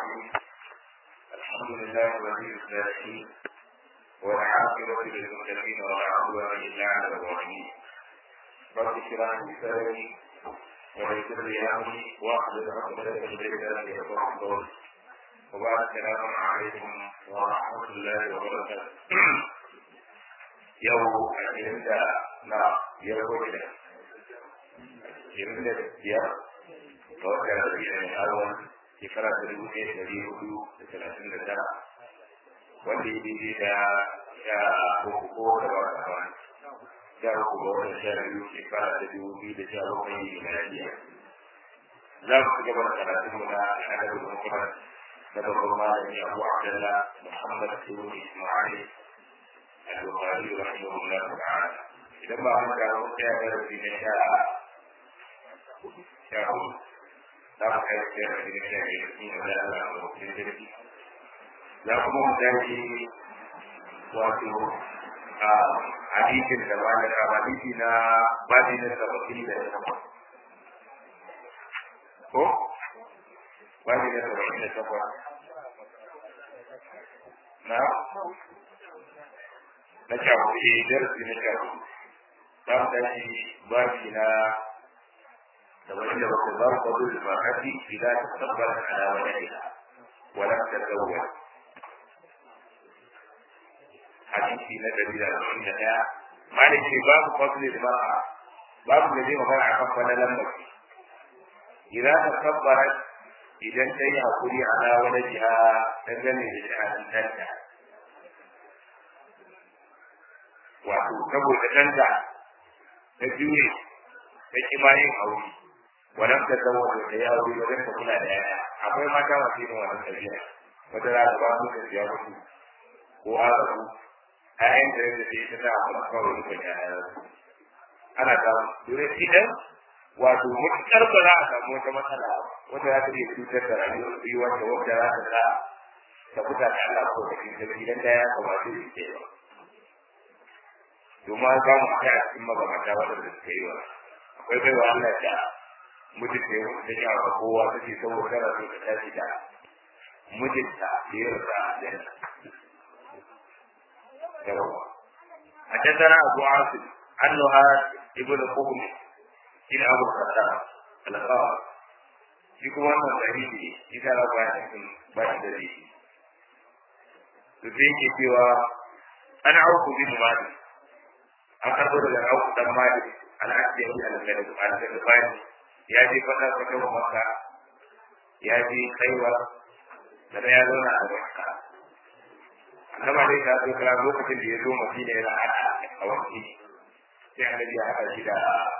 الرحيم الحمد لله ولي الصالحين والعاقبة للمتقين ولا عدوان إلا على الظالمين رب اشرح لي صدري ويسر لي أمري واحلل عقدة من لساني يفقهوا قولي وبعد السلام عليكم ورحمة الله وبركاته يوم ashirin da na biyar ko shida ashirin da biyar ga wata rabi'a mai arwan shekara ta dubu ɗaya da ɗari hudu da talatin da tara wanda ya daidai da sha uku ko da ba ta hawa sha uku ga wata sha biyu shekara ta dubu biyu da sha bakwai miladiya za mu ci gaba da karatun mu na adabul mufrad na babban malami abu abdullah muhammad ibn isma'il البخاري رحمه الله تعالى لما أمر وكان في نشاء شاء لا خير في نشاء يسمين ولا لا ممكن لا ممكن wato a hadisin da ba da hadisi na babi na saba'in da takwas ko babi na saba'in da takwas na na shafi darasi na shafi za mu tashi babi na saba'in da bakwai babu kwado da bakati idan ta tabbata ala wani wala ta zauwa hadisi na dari da arba'in da ɗaya malik ce babu kwado da baka babu da zai magana a kan kwallon mace idan ta tabbara idan ta yi hakuri ala wani jiha dangane da jihadin danta wato saboda danta ta jure ta ki bayin aure wannan ta zama da ya aure wajen ta kula da yaya akwai mata masu yin wannan tafiya wata za ta ba su da ya mutu ko azabu ayan da yake da ita ta amma kawai da yaya ana ta dole idan wato mutukar ba za a samu wata matsala wata za ta iya cutar da rayuwar da wata za ta sa ta fita da Allah ko da kin idan da ya kamata su ke ba domin an samu a a cikin magabata waɗanda suka yi wa akwai baiwa Allah da mutum da yawan da ya wa kowa ta ce saboda kana so ka tashi da mijinta da ya rasa da yawa حدثنا أبو عاصم عن نهاد ابن قوم إلى أبو الخطاب القاضي shi kuma wannan dalili ne shi ta rabu ya cikin ba shi dalili to sai yake cewa ana auku bin malik an karbo daga auku dan malik al'adiyyi al-ghalib ya je fata ta kawo maka ya je kaiwa da ya zauna a makka annaba dai ta zo kira lokacin da ya zo madina yana a wanki sai annabi ya haɗa shi da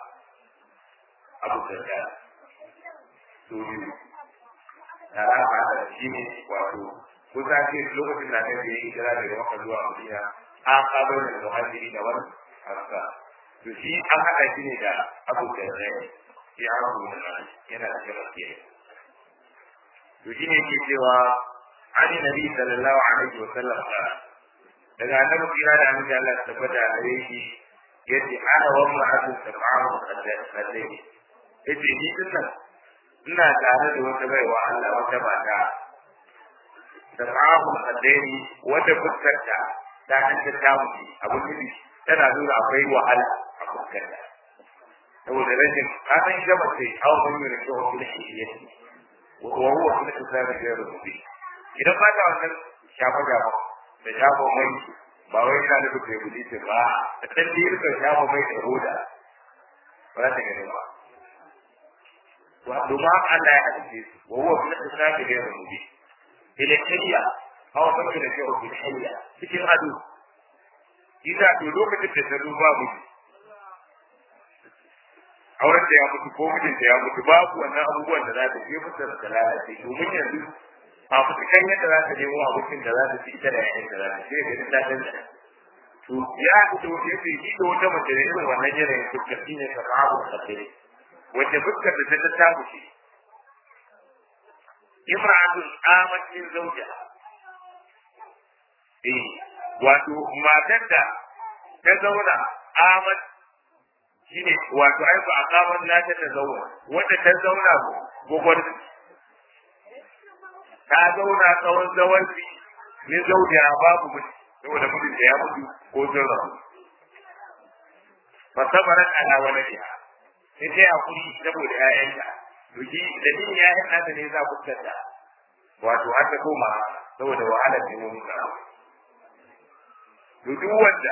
abu da su biyu da rama da shi ne wato kusa ce lokacin da annabi ya yi kira daga makka zuwa madina an kawo da muhajiri da wani haka to shi an haɗa shi ne da abu da rai ya rabu da yana da gaske to shi ne ke cewa an yi nabi sallallahu alaihi wa sallam daga annabi kira da annabi Allah ta tabbata a gare shi yace ana wa mu'addu sab'ahu qadai yace ni dinnan ina tare da wata baiwa Allah wata mata sab'ahu qadai wata fuskarta ta hanta ta mutu abu ne tana nuna akwai wahala a fuskarta saboda rashin kasan gaba sai aw man yuri ko kuma shi yake wa huwa kuma tsara da rubi idan ba ta wannan shafa shafa da shafa mai ba wai ina da kuke guji ce ba da dan da yake shafa mai da roda ba ta gane ba wa duma Allah ya hadice wa huwa kuma tsara da rubi ila kiyya aw man yuri ko kuma shi cikin ado Isa to lokacin da ta duba mutu auren da ya mutu ko mijin da ya mutu babu wannan abubuwan da za ta je musu da ta lalace domin yanzu a fitikan yadda za ta nemo abokin da za ta ci ita da yayin da za ta ce ga ta canza to ya fito ya fi shi da wata mace da irin wannan yanayin fuskar shi ne ka babu kafe wacce fuskar da ta ta mushi imra'atun amatin zauja eh wato matar da ta zauna amat shine wato ai ba a kamar nata ta zauna wanda ta zauna gogor ta zauna tsawon zawanci ne zauja babu mutu saboda mutum da ya mutu ko sun rabu fa sabarat ala waladiha sai ta hakuri saboda ƴaƴanta to shi da din ƴaƴan nata ne za ku tsada wato har ta koma saboda wahalar da mun ga to duk wanda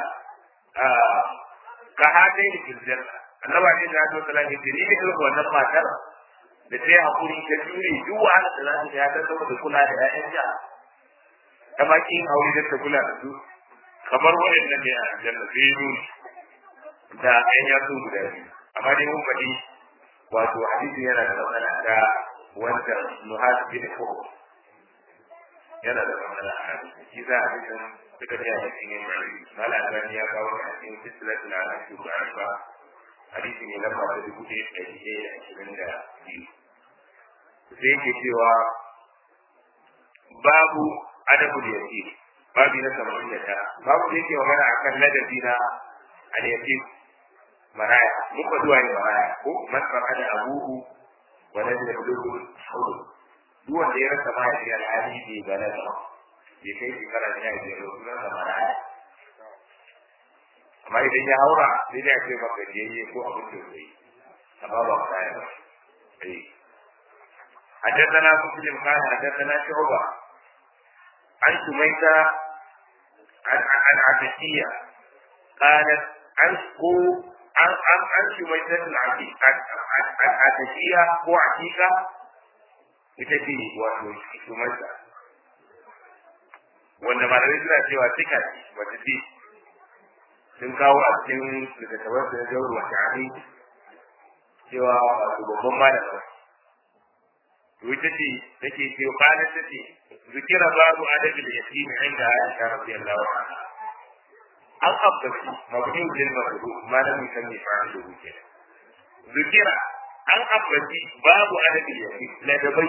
ka hade ni fil janna annaba ne da Allah sallallahu alaihi wasallam ni ne wannan matar da ta hakuri ta jure duk wahalar da za ta ya ta saboda kula da ƴaƴanta kama kin aure da ta kula da su kamar waɗannan ne a aljanna sai nuni da ɗan yatsu guda biyu amma dai mun faɗi wato hadisi yana da matsala ta wanda nuhas bin fuhu yana da matsala a hadisi shi za a cikin suka tsaya da cikin mali mala albani ya kawo a cikin silsilatul hadisi ba ba hadisi ne lamba ta dubu ɗaya da ɗari ɗaya da ashirin da biyu sai yake cewa babu adabul yatim babu na samanin da tara babu da yake magana akan ladabi na al-yatim maraya muka zuwa ne maraya ko masfar ada abuhu wa lam yablughu hawlu duk wanda ya rasa mahaifi alhali bai balaga bai kai shekara ne ya biyar ba sunan sa maraya amma idan ya haura sai dai a ce maka jiyayye ko abin da zai amma ba maraya ba حدثنا مسلم قال حدثنا شعبة عن سميتة عن عن عبدية قالت عشقوا an an an shi mai sanin a tafiya ko a tika ita ce wato shumarsa wanda malamai suna cewa tika ce wata ce sun kawo a cikin littattafan su na jawar wata ami cewa wato babban malama to ita ce take ce kwanan ta ce zikira babu adabi da yasimi inda Aisha radiyallahu anha an abbaci mabniun lil majhul ma lam yusammi fa'iluhu kenan zikira an abbaci babu adabi yake ladabai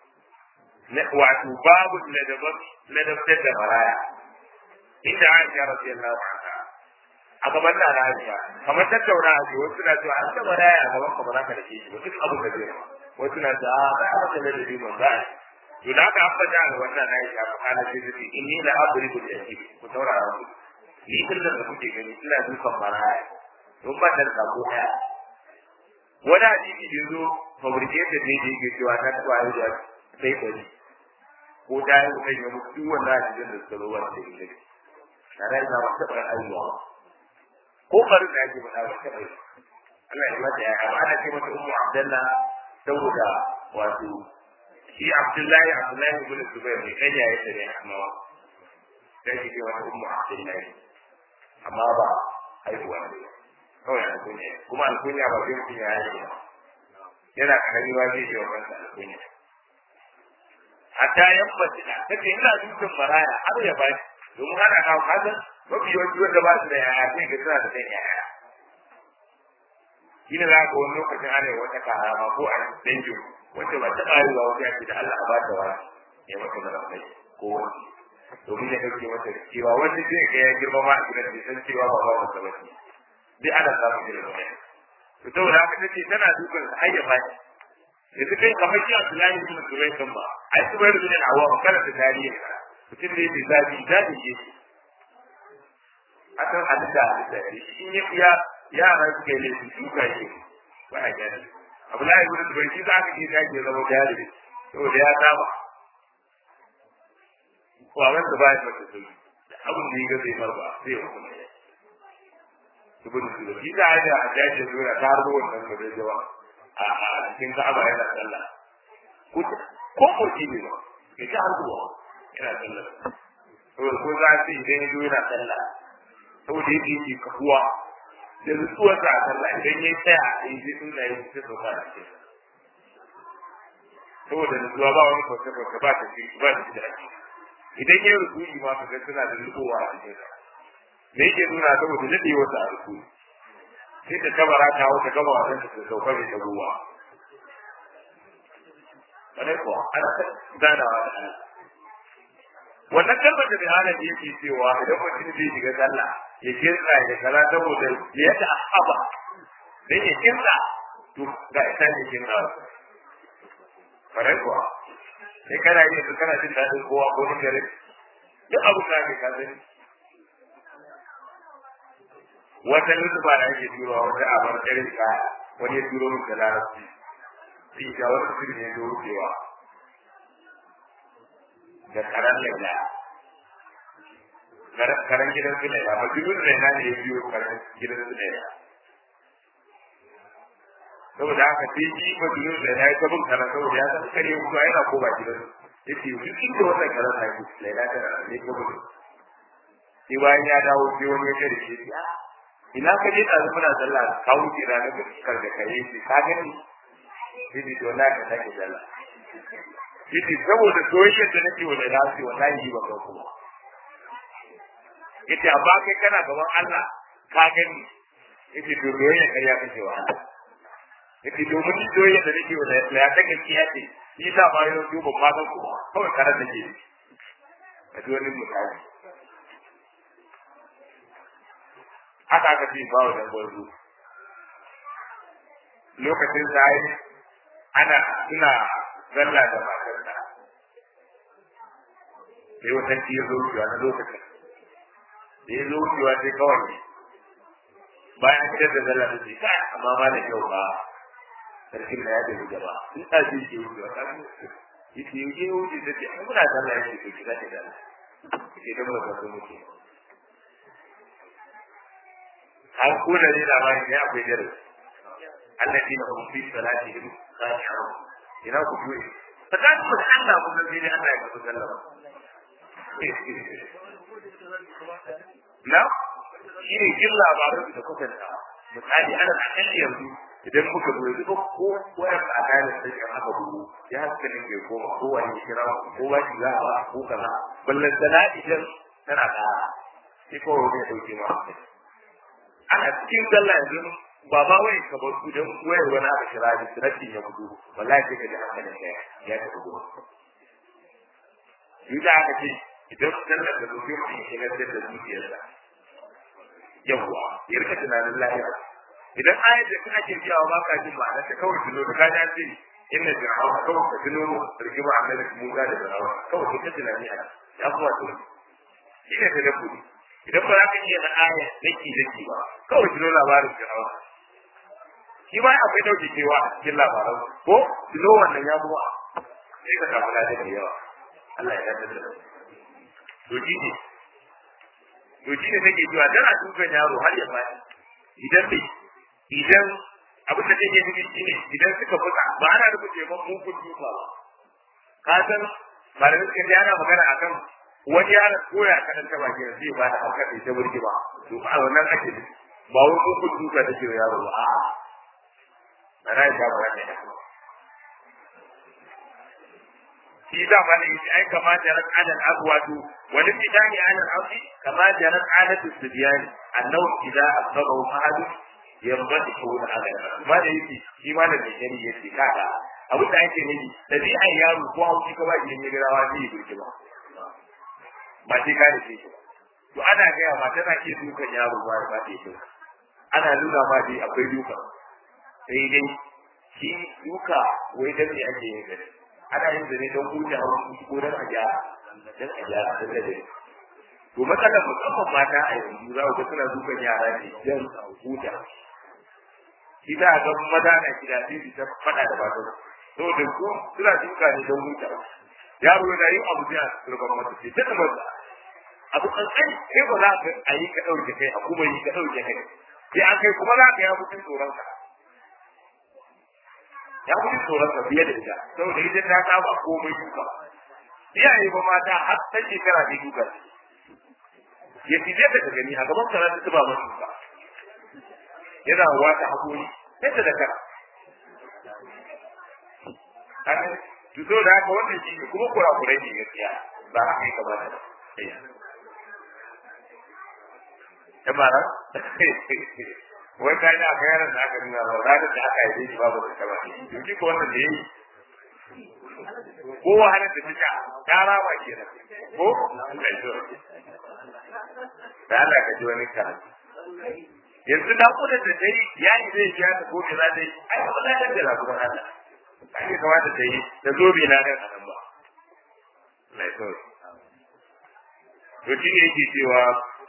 wato babu ladabai ladabtar da maraya inda Aisha radiyallahu anha a gaban da Aisha kamar tattauna a wasu na cewa an ta maraya a gaban ka ba za ka dake shi ba duk abu da zai wasu na cewa a ba ka da ladabi ba za to da aka ambata ga wannan Aisha fa kana sai ta ce inni la adribu al-yatim ku taurara ku ni kullum da kuke gani ina dukan maraya don ba da sako daya wani hadisi da zo fabricated ne da yake cewa ta taba yi da sai bari ko ta yi da ya mutu duk wannan hadisin da suka zo wanda da yake tare da ba taɓa aiwa ko bari da yake faɗa ba taɓa yi Allah ya mata ya amma ana ce mata ummu abdullah saboda wato shi abdullahi abdullahi ibn zubair ne kai ya yi tare amma sai ke wata ummu abdullahi amma ba haihuwa ne kawai alkunya kuma alkunya ba zai mutum ya yi ba yana karami ba zai yi wa kansa alkunya hatta yan mace ta ce ina dukkan maraya har ya bani domin ana kawo kasan mafi yawanci wanda ba su da yaya sai ga suna da kan yaya shi ne za ka wani lokacin ana wata karama ko a dangin wacce ba ta ƙari ba wata yaki da Allah ba ta wani ya mata da rafai ko wani domin ya ɗauke mata cewa wani zai ga ya girma ma a gidan bai san cewa ba ba wata ba ce duk ana samun irin wannan to saboda haka tace tana dukan har ya bani yanzu kai kamar shi Abdullahi bin Zubair kan ba ai Zubair bin Awwam kana da tarihi mutum ne da zabi zabi ke shi akan halitta da shi in ya fiya yara suka yi laifi duka shi ba a gani Abdullahi bin Zubair shi za ka je ka ke zama jari saboda ya saba ko a wanda ba ya fata sai abin da ya ga zai marba sai ya hukuma ya ibn Zubair shi da ya a jaje zuwa ta harbo wannan da zai jawa a cikin Ka'aba yana sallah ko ko kurki ne ba ya ta harbo yana sallah saboda ko za su idan ya zo yana sallah saboda yake yake kafuwa da nutsuwar sa a sallah idan ya tsaya a yi zai tunda ya ta sauka da ke saboda nutsuwa ba wani kwace kwace ba ta ce ba ta da ake idan ya rubuci ma ka ga suna da nutsuwa a cikin sa me yake nuna saboda nade wata a rubuci sai ta kabara ta hau ta gama wasan ta sauka mai ta ruwa wani ko ana ganawa da Allah wannan kalmar da bihalar da yake cewa idan mutum zai shiga sallah ya kirka ya kala saboda ya ta haba dan ya kirka to ga ita ne kirka kare kuwa sai kana yi su kana jin daɗin kowa ko ni gare duk abu da ke ka sani wata lutufa da ake turowa wata abar ɗari ka wani ya turo min da larabci sai ga wata sirri ne da wucewa da karan laila karan gidan su laila majnun laila ne ya biyo karan gidan su laila saboda haka sai shi majnun laila ya tabin karan saboda ya san kare kuma yana ko ba gidan yace duk inda wannan karan na ku laila ta ne ko ba sai bayan ya dawo sai wani ya kare shi ina ka je ɗazu muna sallah ka wuce ranar da kar da kare shi ka gani sai to na ka sake sallah yace saboda soyayyar da nake wa laila sai wallahi ba ka kuma yace amma kai kana gaban Allah ka gani yace to doyayya kariya kake wa Allah yace domin ni doyayya da nake wa laila ta gaskiya ce shi sa ma yau duba ma ga kuma kawai karar da ke a wani misali haka aka ce ba wa dan gwarzo lokacin sai ana suna zalla da matarsa sai wata ci ya zo wucewa na lokacin da ya zo wucewa sai kawai bayan an da zalla da ce kai amma ma da kyau ba sarkin da ya tafi gaba in ta ce ke wucewa ta yi ce yi ke wuce ta ce ai muna zalla ya ce ke kira ta zalla ke da muka zo muke an kuna ne labarin ne akwai darasi الذين هم في صلاتهم خاشعون ina ku juye tsakanin mu da Allah ku san sai Allah ya kusa sallama na shi ne jin labarin da kuka da misali ana kan yanzu idan muka zo yanzu ko wayar a kayan sai kan haka bugu ya haska ne ke koma ko wani kira ko wani za a ko kaza ballan sana idan tana da sai ko wani ya dauke ma ana cikin sallah yanzu ba ba wai ka bar ku dan wayar wani aka kira da sirati ya gudu wallahi sai ka ji hankalin ka ya ta gudu Yuda aka ce idan sallar da zuwa mutum ya shigar da zuciyarsa yawwa ya rika tunanin lahira idan ayat da kana ke biyawa ba ka jin ma'ana ta kawai tuno da kaji an ce inna fir'auna kawai ka tuno rigima annabi Musa da fir'auna kawai ka tunani a ya kuma to shi ne ta dabbobi idan ba za ka iya na aya daki daki ba kawai tuno labarin fir'auna shi ma akwai dauke cewa a cikin labaran ko tuno wannan ya kuma sai ka samu ladan da yawa Allah ya dace da to shi ne to shi ne take cewa tana dukan yaro har ya fadi idan bai idan abin da take nufi shi ne idan suka buga ba ana rubuce ban mugun duka ba ka san malamin suka ana magana akan wani yaron koya kaɗan ta baki da zai ba da hauka da ta burge ba to a wannan ake nufi ba wani mugun duka take wa yaro ba a'a ana ya ba da shi da ma ne ai kama da ran alal abwatu wani bidani alal ardi kama da ran alatu sibyani annahu idza asabahu ahad yambati ko da alal ma da yake shi ma da bidani yake kaga abin da ake nufi dabi'an yaro ko hauki ka ba idan ya garawa zai yi burki ba ba sai ka da shi to ana gaya ma tana ke dukan yaro ba ba ta yi ana nuna ma dai akwai duka sai dai shi duka wai dan ne ake yin gari ana yin zane don huce haushi ko don a gyara don a gyara don da dare to matsalar musamman mata a yanzu za ku ga suna dukan yara ne don huta shi za a ga maza na gida sai su ta faɗa da matan to da su suna duka ne don huta yaro yana yin abu da turban mata ce ta tabar da abu kankan sai ba za ka a yi ka ɗauke kai a kuma yi ka ɗauke kai sai an kai kuma za ka ya mutum tsoron ka ya fi tsoron ka fiye da ita saboda ita ta saba komai duka iyaye ba mata har ta shekara ne duka ya fi ta ka gani a gaban kana ta tuba masu duka yana wata hakuri sai ta da kara to so da haka wannan shi ne kuma kurakurai ne gaskiya ba a kai kamata ba ya mara wai ka yi aka yaran da aka nuna ba ranar da aka yi shi babu da kaba to shi ko wannan da yayi ko wahalar da ta ta rama kenan ko da Allah ka ji wani karatu yanzu da ku da dai ya yi zai ya ta ko da dai ai ba da da labarin Allah ai kamata ta yi ta zo bi na nan anan ba kawai to shi ne yake cewa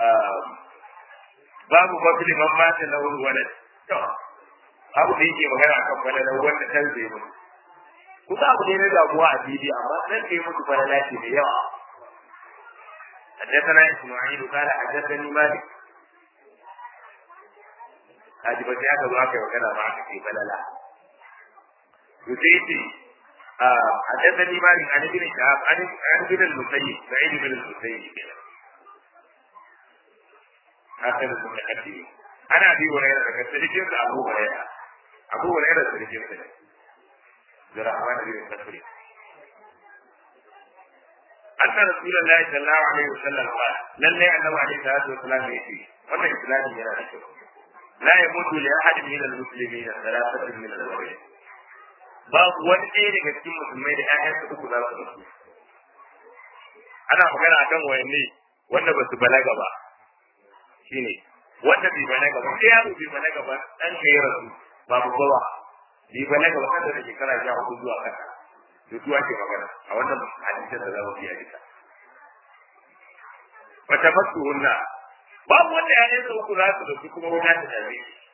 babu mafili man mata na wani wani to abu da yake magana akan falalar wanda kan zai mutu kusa abu ne na damuwa a fili amma nan da ya mutu falala ce da yawa حدثنا اسماعيل قال حدثني مالك هذه بس هذا الواقع وكذا معك في بللا يزيد حدثني مالك عن ابن شهاب عن عن ابن المسيب سعيد بن المسيب آخر المتقدمين أنا أبي هريرة كسرجل أبو هريرة أبو هريرة سرجل زرعمان بن الكفري أن رسول الله صلى الله عليه وسلم قال لن يعلم عليه الصلاة والسلام يأتي وما إسلام يرى لا يموت لأحد من المسلمين ثلاثة من الأولين babu wani ɗaya daga cikin musulmai da ƴaƴansa uku za su rasu ana magana akan wayanne wanda ba su balaga ba shine wanda bai balaga ba sai yaro bai balaga ba dan ka yi rasu babu bawa bai balaga ba kan da shekara sha hudu zuwa kasa to su ake magana a wannan hadisin da za mu biya duka wata fasu hunna babu wanda ƴaƴansa uku za su rasu kuma wuta ta dame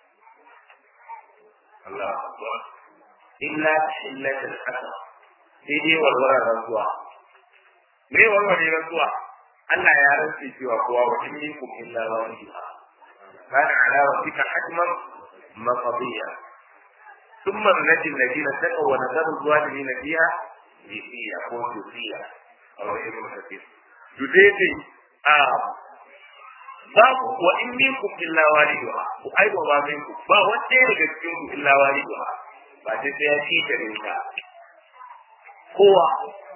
Allah akbar illa illatul qasam sai dai walwala rantsuwa me walwala rantsuwa Allah ya rantsi cewa kowa wa in minkum illa wahidha kana ala rabbika hatman maqdiya thumma nunajji alladhina taqaw wa nadharu adh-dhalimina fiha jithiya ko jithiya aw ibn kathir judete a babu wa in minkum illa wahidha ku aiwa ba minkum ba wanda daga cikin ku illa wahidha ba sai sai ya ci da rinka kowa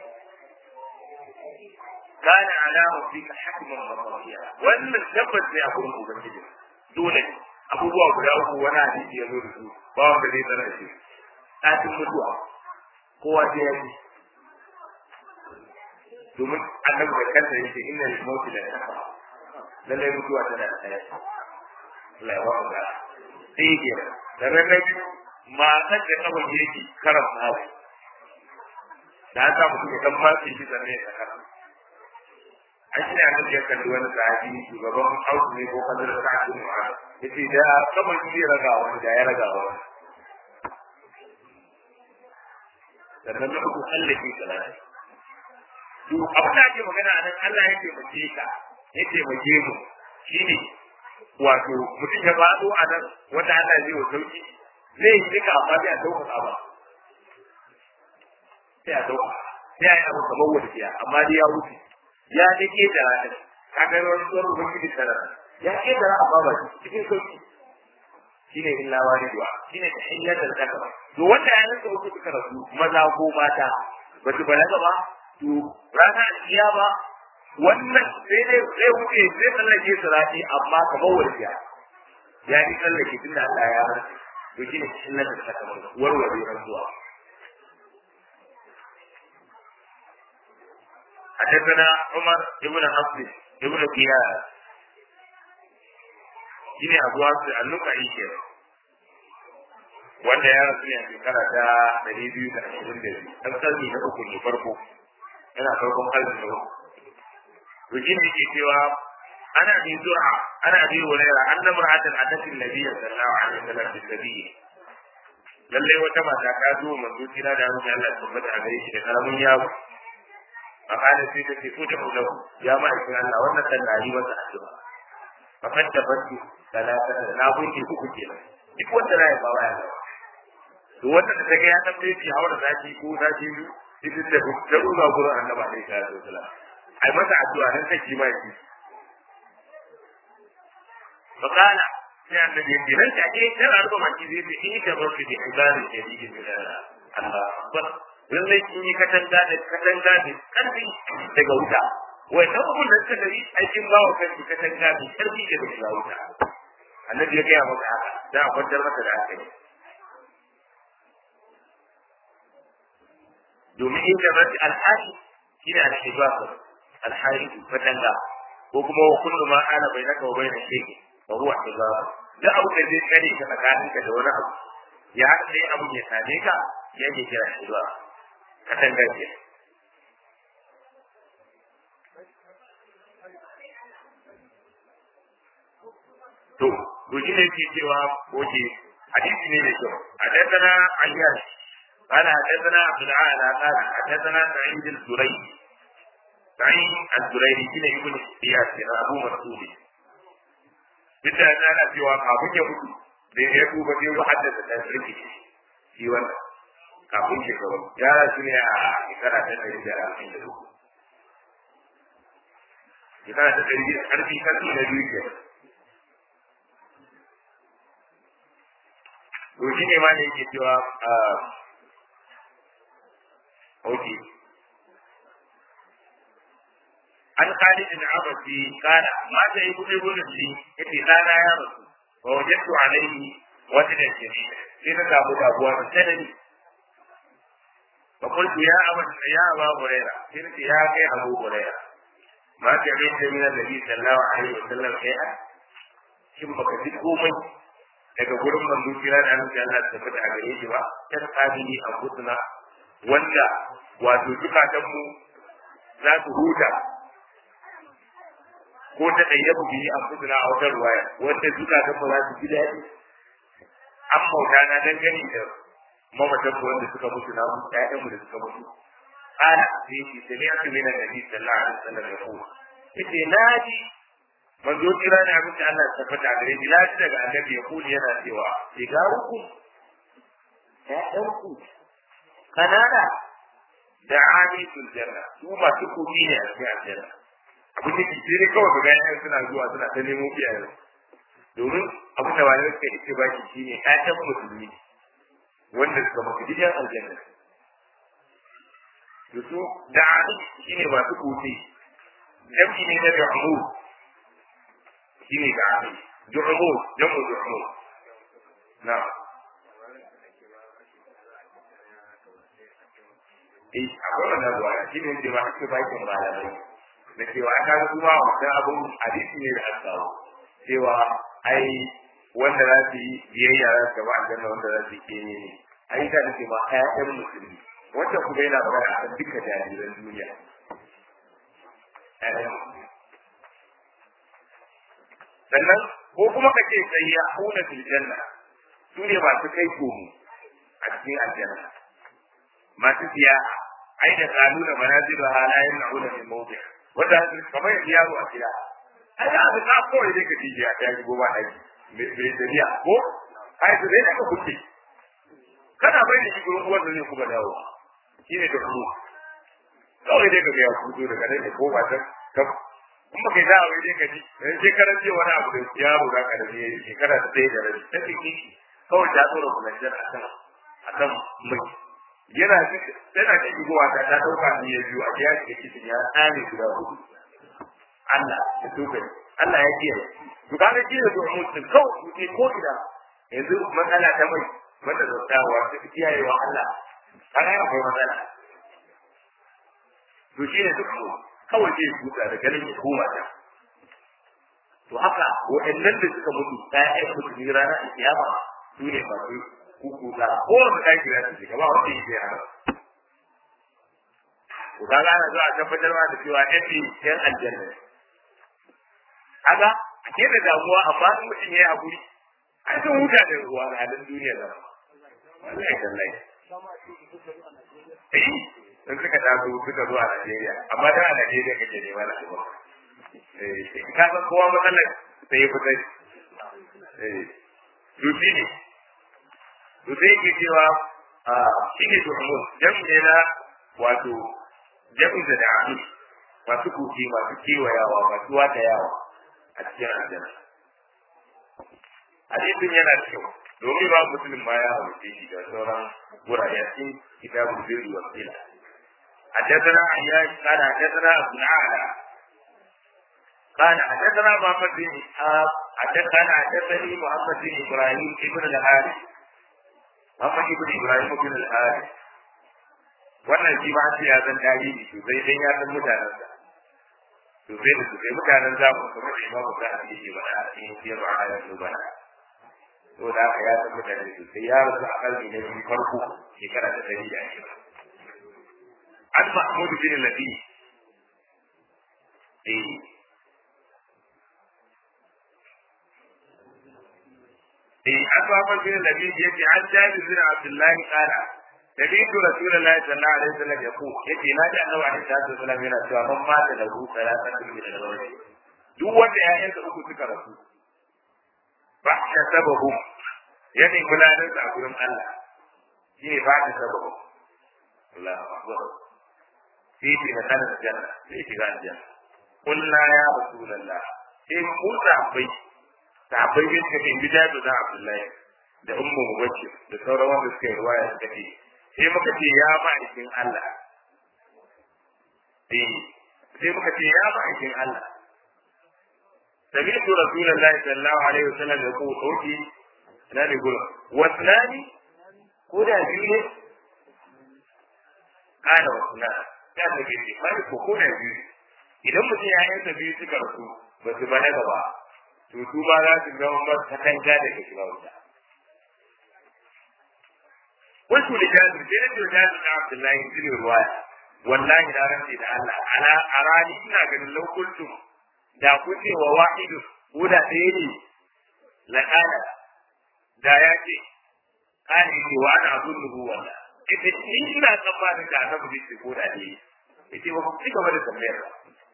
kana alama fi ka hakman maqdiya wannan tabbas ne a gurin ubangiji dole abubuwa guda uku wani hadisi ya zo da su ba wanda zai tsara shi ɗakin mutuwa kowa sai ya ci domin annabi da kansa yake inna lil mawti la taqa lallai mutuwa tana da tsaya Allah ya wa ga sai ke da rarrabi matar da kawai yake karan nawa da haka mutum ya dan matse shi sannan ya saka an shi ne ya kalli wani sahabi shugaban hausu ne ko kallon da sa'adu ne ya ce da kawai shi ya raga wani da ya raga wani sannan na uku Allah ke salati to abin da ake magana a nan Allah ya taimake ka ya taimake mu shine wato mutum ya faɗo a nan wanda Allah zai wa sauki zai yi duka amma sai a ɗauka ba sai a ɗauka sai a yi abu kamar wasiya amma dai ya wuce ya ne ke da ranar ka ga wani tsohon ubangiji tara ya ke da amma ba cikin sauki shine illa waliduwa shine ta hanyar da zaka ba to wanda ya rinka uku suka rasu maza ko mata ba su balaga ba to rana ba wannan sai dai zai wuce zai tsallake su rafi amma kamar wasiya ya yi tsallake tunda Allah ya rantsa to shine illar da ta kamar warware rantsuwa حدثنا عمر بن حفص بن قياس shine abu wasu annuka ike wanda ya rasu ne a shekara ta ɗari biyu da ashirin da biyu ɗan sarki na uku ne farko yana farkon kalmi na uku to shi ne ke cewa ana bi zuwa ana bi wulaira an na muratan a tafin nabiya sallallahu alaihi wasallam da sabiyi lalle wata mata ta zo manzo kira da mun Allah tabbata a gare shi da karamin yawo a kana sai ta ce ko da ku ya ma'aikin Allah wannan dan na yi masa addu'a fakan da banki talata na gunki uku kenan duk wanda na yi ba wa yana to wanda da take ya tambaye shi hawa da zaki ko zaki biyu idan da da ruwa gurin annabi alaihi salatu wasalam ai masa addu'a nan take ma shi fakala sai annabi ya nan take sai arba maki zai ce in ka bar shi da ibadin shadidi da Allah akbar lallai kin yi katanga da katanga da karfi daga wuta wai ta kuma da suka dari aikin ba wa kanki katanga da karfi daga shiga wuta annabi ya gaya maka haka da a kwantar maka da hankali domin in da rashi alhaji shi ne alhibasa alhaji katanga ko kuma wa kullu ma ana bai naka wa bai na shege wa huwa hibasa da abu da zai tsare ka tsakaninka da wani abu ya haɗa dai abu ya same ka ya ke kira hibasa katanga ke to to shi ne ke cewa oke hadisi ne da kyau حدثنا عياش قال حدثنا عبد الاعلى قال حدثنا سعيد الزريري سعيد الزريري كنا ابن اياس ابو مسعود bisa da ana cewa kafin ya mutu da ya duba sai ya haddasa da sarki shi wannan kafin shekaru ya rasu ne a shekara ta ɗari da arba'in da uku shekara ta ɗari da ƙarfi ƙarfi na biyu ke to shi ne ma ne yake cewa ok an khalid bin abasi kana mata yi kuɗi gudun shi yace ɗana ya rasu wa wajadtu alaihi wata da shiri sai na samu damuwa da sanani fa qultu ya aba ya aba hurairah sai nace ya kai abu hurairah ma ta yi da min annabi sallallahu alaihi wasallam kai a shin baka ji komai daga gurin manzo kira da annabi Allah ta fada a gare shi ba kan sabili a guduna wanda wato zukatan mu za su huta ko ta ɗayyabu biyi a kudura a wata ruwaya wanda zukatan mu za su ji daɗi an bauta na dangane da mamatan mu wanda suka mutu na mu ƴaƴan mu da suka mutu ana sai shi sai ya tumi na nabi sallallahu alaihi wasallam ya ko yace naji manzo kira ne abin da Allah ya tabbata gare ni lafi daga annabi ya kuli yana cewa sigaruku ƴaƴanku kanana da amisul janna su masu kuɗi ne a cikin aljanna abin da ke ne kawai ga gayan suna zuwa suna ta nemo iyayen domin abin da malamai suka ce ba shi shine ƴaƴan musulmi wanda suka mafi gidan aljanna da su da shine masu kuɗi jam'i ne na da'amu shine da ami du'amu jamu du'amu na eh akwai wannan ruwa shi ne da ba ake bakin malamai da cewa aka ga kuma wannan abun hadisi ne da aka kawo cewa ai wanda za su yi biyayya za su gaba aljanna wanda za su yi kene ne ai da nake ma ƴaƴan musulmi wanda kuma yana magana a kan duka jariran duniya sannan ko kuma ka ce sai ya huna fil janna su ne masu kai komo a cikin aljanna masu siya ai da kalu da manazilu halayen na'una min mawdi' wanda kamar yadda yaro a gida ai da aka ko idan ka tije a kai goma dai me dariya ko ai da dai ka kuke kana bai da shi gurin uwar da zai kuma dawo shine da ku kawai dai ka ga ya fito daga nan da ko ba ta ka in ba kai da wai dai ka ji dan shekaran ce wani abu da yaro da ka da ne shekara ta dai da rai ta kike kawai ta tsoro kuma jar akan akan mai yana tana da igowa ta ta dauka ni ya biyu a ya ke cikin ya tsare guda hudu Allah ya tuka Allah ya kiyaye to kaga shi da domin mutum kawai mutum ko ida yanzu matsala ta mai wanda zautawa ta kiyaye wa Allah kaga ya akwai matsala to shi ne duk kawai zai tuka da ganin ya koma ta to haka waɗannan da suka mutu ɗayan mutu ne ranar kiyama su ne masu kukuta ko wanda ɗaki za su shiga ba wanda yake yana to kaga ana zuwa tabbatar ma da cewa ɗan ne ɗan aljanna kaga a ke da damuwa amma in mutum ya yi haƙuri an sun huta da ruwa na halin duniya da wallahi tallahi eh in suka taso suka zuwa Najeriya amma da a Najeriya kake nema na albarka eh ka san kowa matsalar sai ya fita eh to shi ne to sai ke cewa a shi ne tuhumul jami'i ne na wato jami'i da da'ami masu kuki masu kewayawa masu wata yawa a cikin aljanna hadisin yana da kyau domin ba musulun ma ya halitta shi da sauran wurare cikin kitabul birri wa sila حدثنا عياش قال حدثنا ابو الاعلى قال حدثنا محمد بن اسحاق حدثنا حدثني محمد بن ابراهيم ابن الحارث محمد بن ابراهيم بن الحارث wannan shi ba shi ya san tarihi sosai dan ya san mutanensa sosai da sosai mutanen zamu kamar da imamu ta hadisi ba a cikin sirru a hayar dubana to da haka ya san mutane sosai ya rasu a kalmi na biyu farko shekara ta dari da ashirin an mahmud bin labi eh asaba bin nabi yace an jabi bin abdullahi qala سمعت رسول الله صلى الله عليه وسلم يقول يتي لا جاء الله عليه الصلاه والسلام yana cewa man mata da hu salatan min al-rawli duk wanda ƴaƴansa uku suka rasu ba ta sababu ya ne gudanar da gurin Allah shi ne ba ta sababu Allahu akbar sai ki da kana janna sai shiga aljanna kullu ya rasulullah sai mu sahabbai sahabbai bin ka bin bidaya da Abdullahi da ummu mubashir da sauran wanda suka yi ruwaya suka ce sai muka ce ya ma'aikin Allah eh sai muka ce ya ma'aikin Allah سمعت رسول الله صلى الله عليه وسلم يقول اوتي لا يقول واثنان كودا بيو قال واثنان كان بيجي ما يقول كودا بيو idan mutum ya yanka biyu suka rasu ba su balaga ba to su ma za su zama ba ta kanga da ke shiga wuta wasu da jazir sai da jazir na abdullahi bin ruwaya wallahi na rantsi da Allah ala arani ina ganin lokultum da kun ce wa wahidu ko da ɗaya ne la kana da ya ce kana ce wa ana abun nubu wanda ita ni ina tsammanin da annabi zai ce ko da ɗaya yace ba ku ci gaba da tambayar ba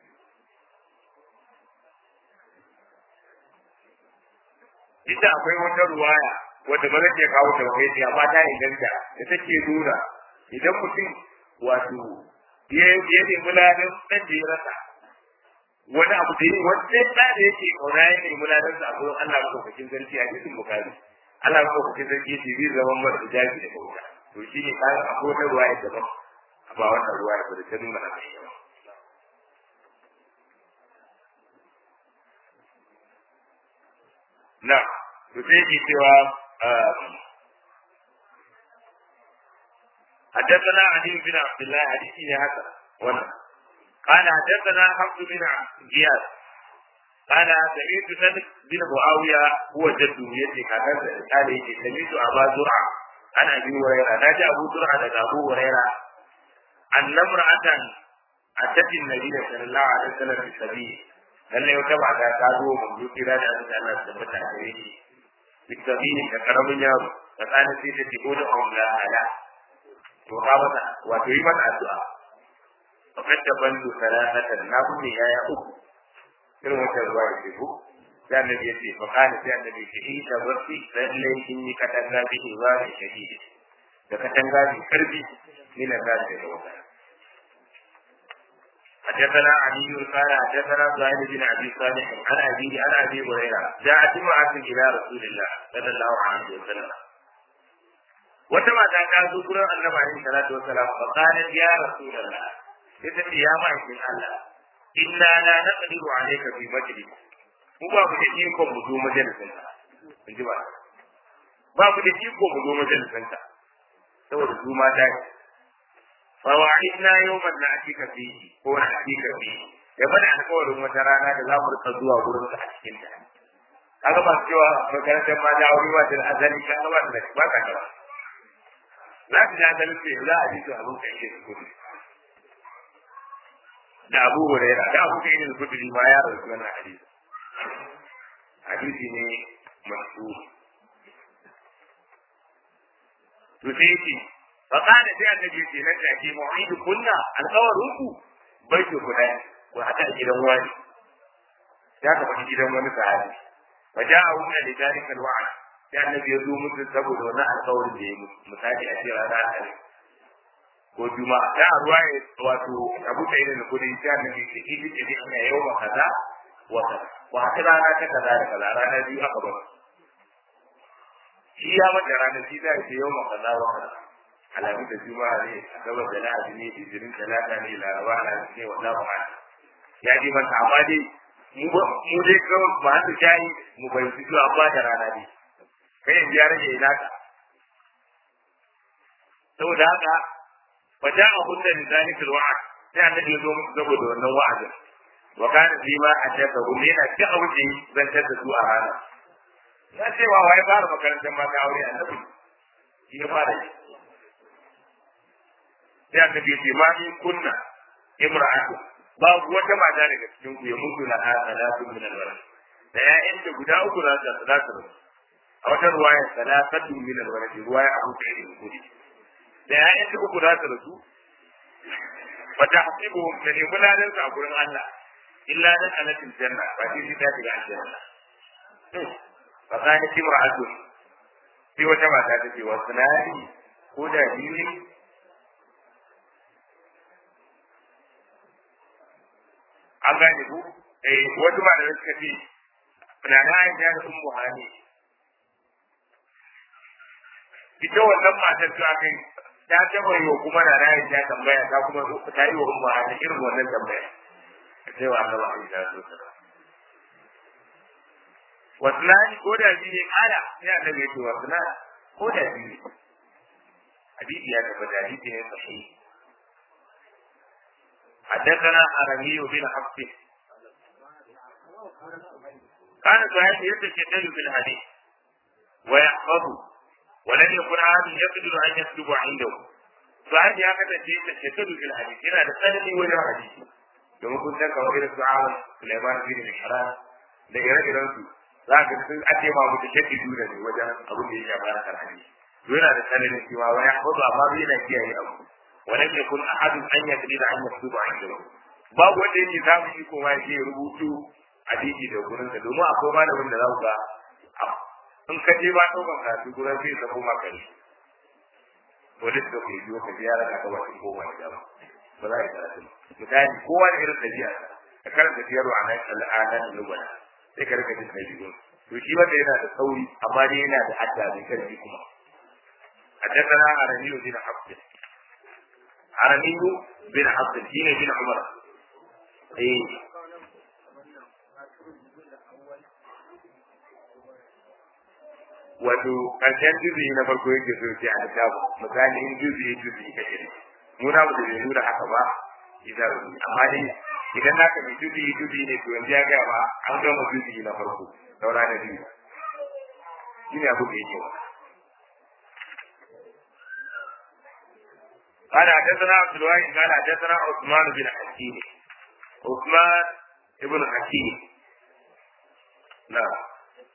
ita akwai wata ruwaya wadda ba zai kawo ta kai ce amma ta inganta da take nuna idan mutum wato ya ya nemi ladan ɗan da ya rasa wani abu da yi wani ɗan da yake kauna ya nemi ladan sa a gurin Allah maɗaukakin sarki a cikin bukari Allah maɗaukakin sarki ya ce zai zama mara da jafi da kauta to shi ne kayan akwai wata ruwaya daban ba wannan ruwaya ba da ta nuna haka yawa na to sai ke cewa حدثنا علي بن عبد الله حديثي هذا وانا قال حدثنا حفص بن غياث قال سمعت سلم بن معاوية هو جده يدي كذا قال يجي سمعت أبا زرعة عن أبي هريرة نادى أبو زرعة لدى أبو هريرة أن امرأة أتت النبي صلى الله عليه وسلم في السبيل lalle wata mata ta zo mun yi kira da Allah Allah da mata gare shi bitabini da karamin yaro da kana sai ta ce da Allah ala to ka mata wato yi mata addu'a fakat da bandu salatatan na bude yaya uku irin wata ruwa ya ce ko da annabi ya ce fa kana sai annabi ya ce in ta barci lalle kin yi katanga bi ibari shadidi da katanga bi karbi ni na gashi da wata حدثنا علي قال حدثنا سهيل بن ابي صالح عن ابي عن ابي هريره جاءت امراه الى رسول الله صلى الله عليه وسلم wata mata ta zo gurin annabi alaihi salatu wasalam fa qalat ya rasulullah sai ta ce ya ma'aikin Allah inna la naqdiru alayka fi majlis mu ba mu da iko mu zo majalisin ka in ji ba ba mu da iko mu zo majalisin ka saboda su mata ne فوعدنا يوما نأتيك فيه هو نأتيك فيه ya bada alƙawarin wata rana da za mu rika zuwa gurin a cikin ta kaga ba cewa makarantar ma da wuri wata azali ka ga ba da ba ka da za ka da azali ce za a ji to abun kai ke kudi da Abu Hurairah da Abu Kayyid al-Khudri ma ya rawaito wannan hadisi hadisi ne mashhur to sai فقال sai annabi ce nan da ke mu'idu kunna alƙawarin ku bai ku guda ku hada gidan wani ya ka faɗi gidan wani sahabi fa ja'a wuna da dalika alwa'd sai annabi ya zo musu saboda wannan alƙawarin da ya musu misali a ce rana alhamis ko juma'a da ruwa ya wato abu da irin kudi sai annabi ce idi ce din ya yau kaza wa kaza wa haka rana ta kaza da kaza rana biyu aka bar shi ya mata ranar shi da ce yau kaza wa kaza alamu da juma'a ne asabar da lahadi ne izinin talata ne laraba alhamis ne wa zamu ma ya ji masa amma dai mu mu dai kawai ba su shayi mu bai su zuwa ba da rana ne kai yanzu ya rage ina ka saboda haka fa ja a hudda da zalikul wa'ad sai annabi ya zo musu saboda wannan wa'azin wa kana fi ma haddasa hu ne na ci abu da zantar da su a rana ya ce wa wai fara makarantar mata aure annabi shi ya fara yi sai annabi ya ce ma in kunna imra'atu babu wata mata daga cikin ku ya mutu na salatu min alwala da ya'yan da guda uku za su za su rasu a wata ruwaya salatatu min al-walad ruwaya Abu Sa'id al-Khudri da ya'yan ta uku za su rasu fa tahsibuhum da ne gudanar a gurin Allah illa dan alatin janna ba shi ta shiga aljanna fa kana timra'atun sai wata mata ta ce wa sunani ko da biyu an gane ku eh wasu ba da suka ce na na aisha da ummu hani ita wannan matar ta kai ta taba yi wa kuma na na aisha tambaya ta kuma ta yi wa ummu hani irin wannan tambaya sai wa Allah ya so ta wasnani ko da biyu ne kala sai annabi ya ce wasnani ko da biyu hadisi ya tabbata hadisi ne sahihi حدثنا عربي بن حفص كان سعيد يتشدد في الحديث ويحفظه ولم يكن عاد يقدر ان يكتب عنده سعيد يا كذا يتشدد في الحديث هنا لسنه ولا حديث domin kun san kawai irin su'awar Sulaiman bin Mihran da ire-iren su za ka sun ake ma mutu shakki duna ne wajen abin da ya shafa na karhani yana da sanin cewa wani hudu amma bai na kiyaye abu ولم يكن احد ان يقدر ان يكتب عنده babu wanda yake samun iko ma yake rubutu hadisi da gurin sa domin akwai malamin da za ku ga in ka je ba ɗaukan karatu gurin sai ka koma kare polis da ke biyo ka je ya raka ka ba ko ba da ba ba za ka karatu misali kowa da irin dabi'a ka karanta biyar wa nan al'ada da lugana sai ka rika jin dabi'un to shi wanda yana da sauri amma dai yana da hadda mai karfi kuma حدثنا عربي بن حفص عربي بن حفص الدين بن عمر ايه wato ƙarshen juzi na farko yake so ce a littafi misali in juzi juzi ka shiri muna mu da bai nuna haka ba idan amma dai idan naka mai juzi juzi ne to yanzu ya gaya ba an gama juzi na farko saura na biyu shi ne abu da yake wa قال حدثنا عبد الواحد قال حدثنا عثمان بن حكيم عثمان ابن حكيم نعم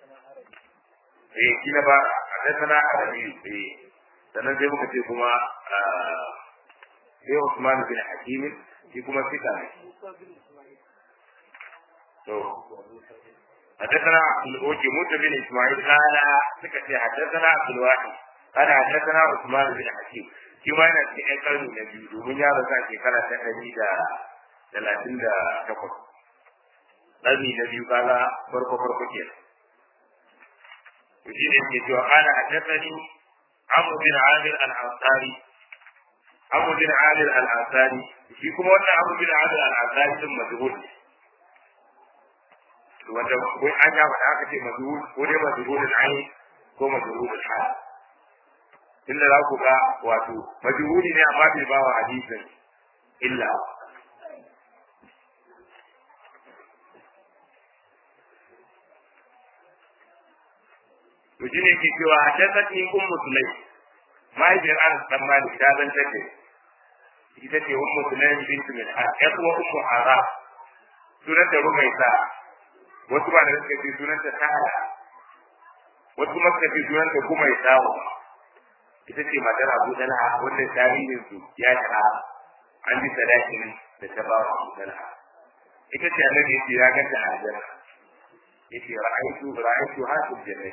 eh shi na ba حدثنا عربي eh sannan sai muka ce kuma sai Usman bin Hakim shi kuma fita ne to حدثنا عبد الوهاب موسى بن اسماعيل قال سكت حدثنا عبد الواحد قال حدثنا عثمان بن حكيم shi ma yana cikin karni na biyu domin ya rasu a shekara ta ɗari da talatin da takwas ƙarni na biyu kaga farko farko ke to shi ne ke cewa ana haddathani Amr bin Amir al-Ansari Amr bin Amir al-Ansari shi kuma wannan Amr bin Amir al-Ansari din majhul ne wanda ko an ya faɗa aka ce majhul ko dai majhul al-ayn ko majhul al-hal inda za ku ga wato majhuli ne amma bai bawa hadisin illa to shi ne ke cewa haddathani ummu sulaim mahaifiyar anas dan malik ta zan take ita ce ummu sulaim bint milhan ya kuma ummu hara sunanta rumaita wasu ba da suka ce sunanta sahara wasu kuma suka ce sunanta kuma ya samu ita ce matar Abu Talha wanda tarihin su ya shahara an ji sadakin da ta ba wa Abu Talha ita ce annabi yace ya ganta a aljanna yace ra'aytu ra'aytu hasu jannah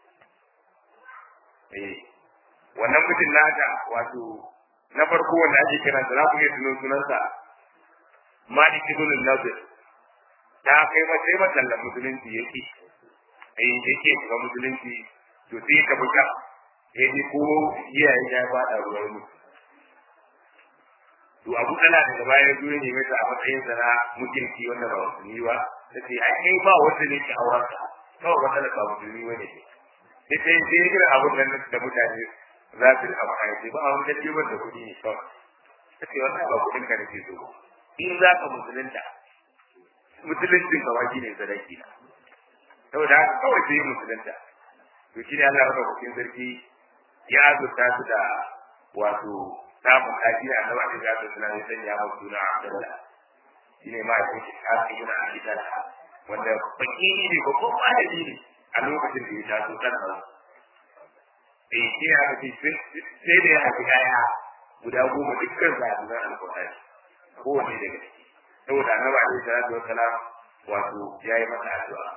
eh wannan mutum naka wato na farko wanda ake kiran sa za ku iya tuno sunansa Malik ibn Nadir ta kai mace matallan musulunci yake eh yake ga musulunci to sai ka buga ya ji ko iyaye ya faɗa ruwan mu to abu tana daga baya zo ne mata a matsayin sa na mutunci wanda ba musulmi ba ta ce ai kai ba wanda ne ke auren ka kawai wanda ba musulmi wani ne sai sai sai irin abun nan da mutane za su rika maka ce ba a wani dace wanda kuɗi ne kawai ta ce wannan ba kuɗin ka nake so in za ka musulunta musuluncin ka waji ne sadaki na saboda haka kawai sai musulunta to shi ne Allah ya raba cikin sarki ya azurta su da wato samun lafiya a nawa da zasu suna ne sanya wa suna Abdullah shi ne ma ya ce Shafi ibn Abi Talha wanda fakiri ne babban malami ne a lokacin da ya taso kan nan eh shi ya ce sai da ya haifi ƴaƴa guda goma dukkan zaɓunan alƙur'ani kowane daga ciki saboda annabi alaihi salatu wassalam wato ya yi masa addu'a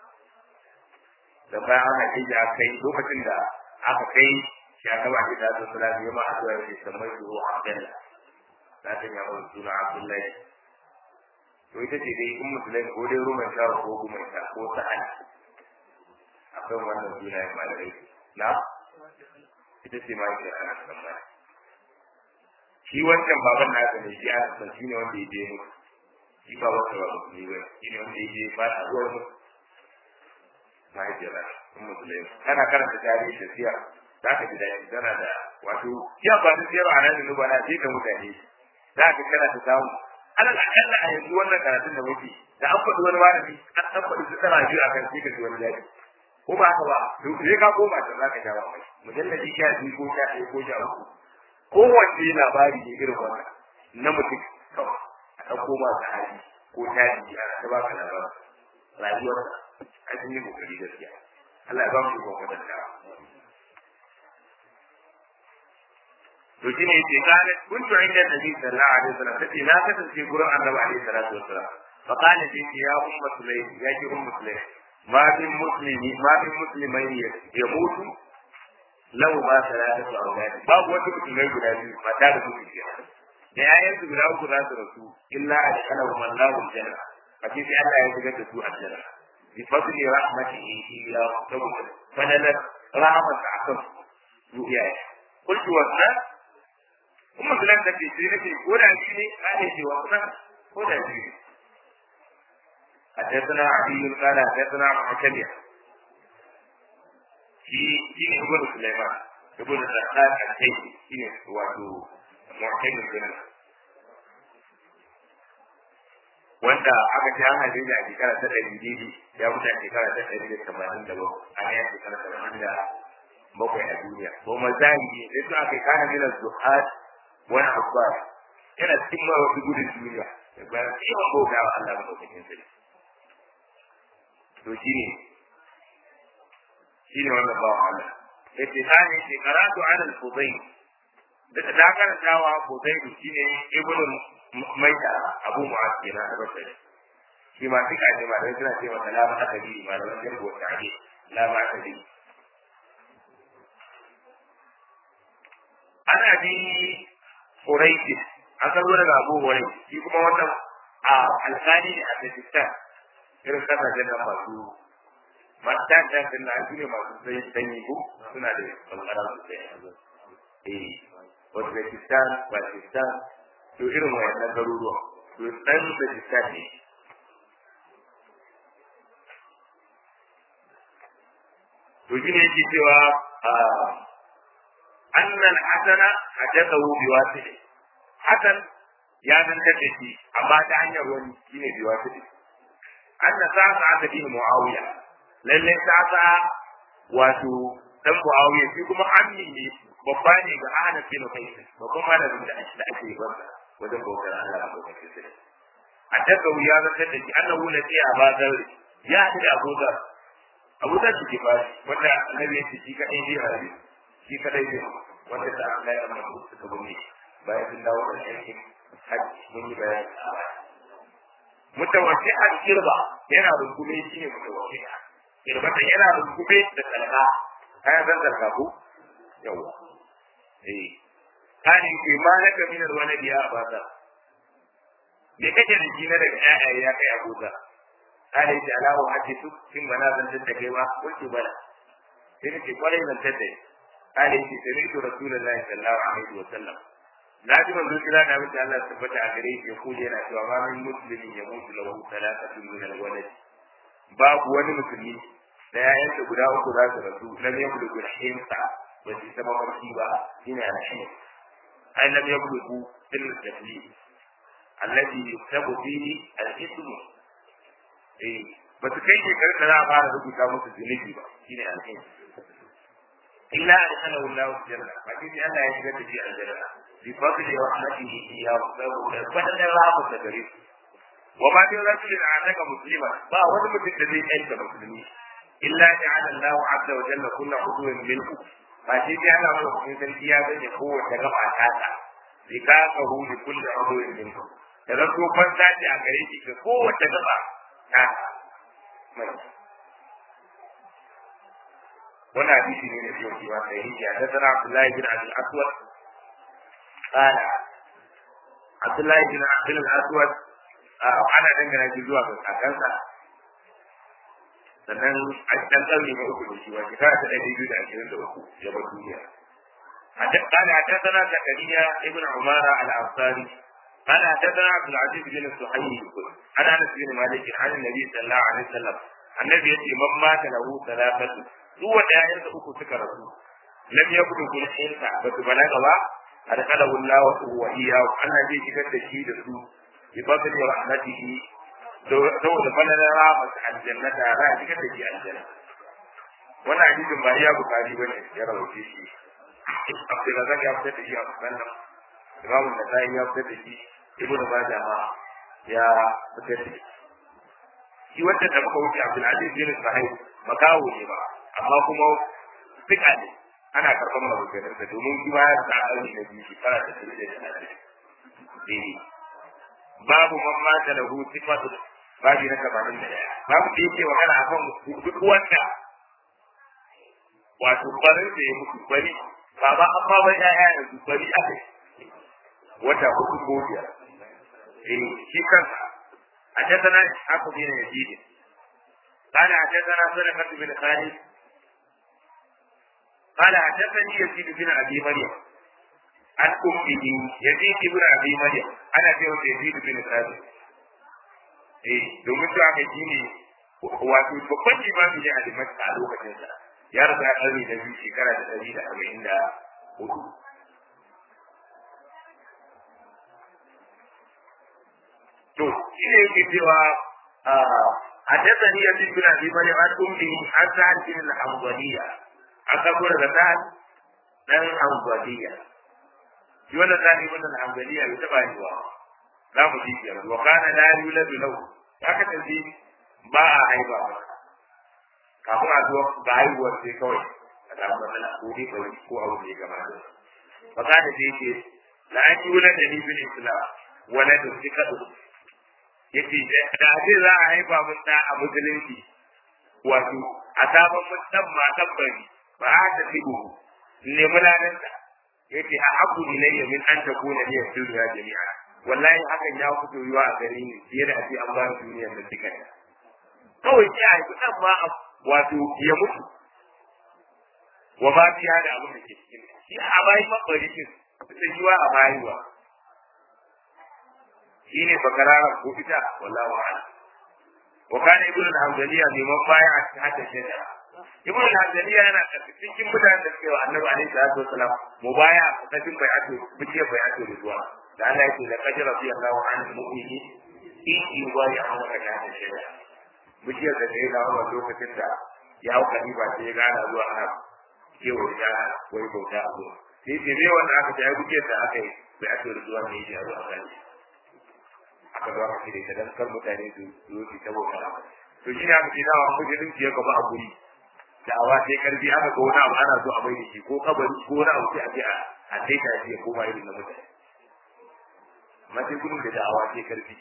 da bayan an haife shi aka kai lokacin da aka kai shi annabi alaihi salatu wassalam ya ma addu'a ya ce samai zuwa abdallah na san ya wani suna abdullahi to ita ce dai in musulai ko dai ruman sha ko guman sha ko sa'ad akan wannan sunayen malamai na ita ce ma yake ana tsammani shi wancan baban nasa ne shi aka san shi ne wanda ya je mutu shi ba wata ba musulmi ba shi ne wanda ya je ba a zuwa mutu mahaifiyar in musulmi kana karanta tarihi da siya za ka ji daɗi tana da wato ya ba ta siyar a nan da nuba na ce da mutane za ka kana ta samu alal akalla a yanzu wannan karatun da muke da an faɗi wani malami an an faɗi su tana biyu a kan sai ka ji wani daɗi ko ba haka ba sai ka koma ta za ka ja ba mai mujalladi sha biyu ko sha ɗaya ko sha uku kowace labari ne irin wannan na mutum kawai a ɗauko ma ta hali ko tarihi a ta baka labarin rayuwar a cikin yin kokari gaskiya Allah ya ba mu ikon kwatantawa to shi ne yake kana kuntu inda nabi sallallahu alaihi wasallam kace na kasance gurin annabi alaihi salatu wasallam fa kana shi ya ummu sulaim ya ki ummu sulaim ma bin muslimi ma bin muslimai ya mutu lau ba salatu auladi babu wata mutumai guda biyu mata da mutu ke da yayan su guda uku za su rasu illa a shekara wa mallahu janna a ce sai Allah ya shigar da su aljanna bi fadli rahmatihi ya saboda fadalar rahmat akan su iyaye kullu wannan kuma sunan da ke sai nake ko da shi ne ake ce wannan ko da shi ne حدثنا علي قال حدثنا معتمر shi shi ne ibn Sulaiman ibn Zakat al-Kaysi shi ne wato mu'tamin din wanda aka ce an haife shi a shekara ta ɗari biyu ya mutu a shekara ta ɗari da tamanin da bakwai a ya shekara ta tamanin da bakwai a duniya ko mazari ne sai su aka kana mina zuhad wani abbas yana cikin ma wasu gudun duniya da bayan yawan bauta wa Allah madaukakin sarki to shi ne shine wannan bawa Allah yace tani ce karatu ala al-fudayl da da karantawa fudayl shine ibnu maida abu mu'az kenan da basari shi ma duka ne ma da suna cewa la ma akadi ma da wannan ko tare la ma akadi ana bi quraish an karbo daga abu wani shi kuma wannan a alkali ne a Pakistan irin kasashen nan masu matan da kan na ne masu sai sanyi ko suna da kankara sosai eh Uzbekistan Pakistan to irin wayannan garuruwa to dan Uzbekistan ne to shi ne yake cewa annal hasana hadathahu biwasili hasan ya zantar da shi amma ta hanyar wani shine biwasili anna sa'a aka bi muawiya lalle sa'a wato dan muawiya shi kuma ammi ne babba ne ga Ahnaf bin Qais babban malamin da ake da ake bansa wajen bautar Allah ko kake sai addaka ya zantar da shi annahu lati abadar ya haɗu da Abu Dhar Abu Dhar shi ba wanda annabi ya ce shi kadai zai rayu shi kadai zai wanda da Allah ya amma suka gumi bayan sun dawo da aikin hajji mun yi bayani a baya mutawashi'an kirba yana rungume shi ne mutawashi'a kirbata yana rungume da talaka kayan zan zarga ko yawa eh kani ke ma na ka minar wani biya a bata me kake da shi na daga ƴaƴaye ya kai abuza kani ce alawo hace su kin bana zan da kai ba kulki bala sai nake kwarai zan tadda kani ce sai to rasulullahi sallallahu alaihi wa sallam na ji manzo kira da mutum Allah tabbata a gare shi ya kuje yana cewa ma min muslimin ya mutu lahu salatatu min alwalad babu wani musulmi da yayansa guda uku za su rasu lam yablugu al-hinsa ba su sama mafarki ba shine al-hin ai lam yablugu illa taklif alladhi yuktabu fihi al-ism eh ba su kai shekarar da za a fara rubuta musu zunubi ba shine al-hin illa adkhalahu Allahu janna ba shi Allah ya shigar da shi aljanna بفضل رحمته إياه فبدل الله تدريس وما في رجل أعتق مسلما با wani mutum da zai yanka musulmi illa ja'ala Allahu 'azza wa jalla kullu 'udwin minhu ba shi sai Allah mai kuma sarki ya gane kowace gaba ta ta bi ka ka hu bi kulli 'udwin minhu da zan to ban sati a gare shi ga kowace gaba ta mai wannan hadisi ne da yau kiwa sai ya da sana Abdullahi bin Abdul Aswad قال عبد الله بن عبد الاسود ana dangana shi zuwa ga kakansa sannan a cikin ƙarni na uku da shi wani shekara ta ɗari biyu da ashirin da uku ya bar duniya قال حدثنا زكريا ابن عمارة الأنصاري قال حدثنا عبد العزيز بن الصحيح عن أنس بن مالك عن النبي صلى الله عليه وسلم النبي يأتي من مات له ثلاثة هو دائرة أكو سكرته لم يكن كل حين بس بلغ أدخله الله وإياه أن زي شكر تشيد su بفضل رحمته saboda falalar rahmat aljanna ta za a shigar da shi aljanna wannan hadisin ba iya bukari bane ya rawace shi Abdulrazak ya fitar da shi a musallam Imam Nasa'i ya fitar da shi Ibn Majah ma ya fitar da shi shi wanda da muka wuce Abdul Aziz bin Sahih makawo ne ba amma kuma fika ne ana karɓar maganganun sa domin shi ma ya ta aure da biyu shekara ta tsiri da talatin babu man mata lahu sifatu babu na gabanin da daya babu da yake magana akan duk wanda wato barin da ya mutu bari ba ba amma ba ya ya yanzu bari aka wata hudu ko biyar eh shi kansa حدثنا إسحاق بن يزيد قال حدثنا سلمة بن خالد قال حدثني يزيد بن أبي مريم عن أمه يزيد بن أبي مريم أنا في يزيد بن ثابت eh domin su aka ji ne wato babban limami ne a dimashq a lokacin sa ya rasa ya ɗari da biyu shekara da ɗari da arba'in da hudu to shi ne yake cewa حدثني يزيد بن ابي مريم عن امه عن سعد بن الحنظليه أقول لك سعد بن الحنظليه shi wannan tsari wannan alhamdulillah bai taba yi wa za mu ji yanzu wa kana la yuladu lahu haka tafi ba a haifa ba kafin a zo ga haihuwar sai kawai a samu matsala ko dai kawai ko abu da ya gama da fa kana da yake la an yulada ni bil islam wala da sikatu yace da zai za a haifa mun da a musulunci wato a sabon mun dan ma tabbari ba a ta tibu ne mulananta yace a abu ilayya min an takuna liya dunya jami'a wallahi hakan ya fito yiwa a gare ni fiye da ake an ba ni duniya da duka kawai sai a yi dan ma wato ya mutu wa ba biya da abin da ke cikin shi a bayi mabari din ta yiwa a bayuwa shi ne bakarara ko ita wallahu a'lam wa kana ibnu al-hamdaliya liman baya a cikin hadda shari'a ibn al-hadaniya yana cikin mutanen da suke wa annabi alaihi salatu wasalam mubaya a cikin bai'atu biciyar bai'atu ridwa da Allah yake da kaji radiyallahu anhu mu'mini in yuwai a wata kana shaida biciyar da sai dawo a lokacin da ya hau kaliba sai ya gana zuwa ana kewa da wai bauta a zuwa sai ce ne wanda aka ta yi biciyar da aka yi bai'atu ridwa ne ya zo a kan aka zo aka shirya ta dan kar mutane su zo su ta bauta to shi ne aka ce dawa musulunci ya gaba a guri da'awa sai karfi aka ga wani abu ana so a bai da shi ko kabari ko wani abu sai a je a daita shi ya koma irin na mutane amma sai gudun da da'awa sai karfi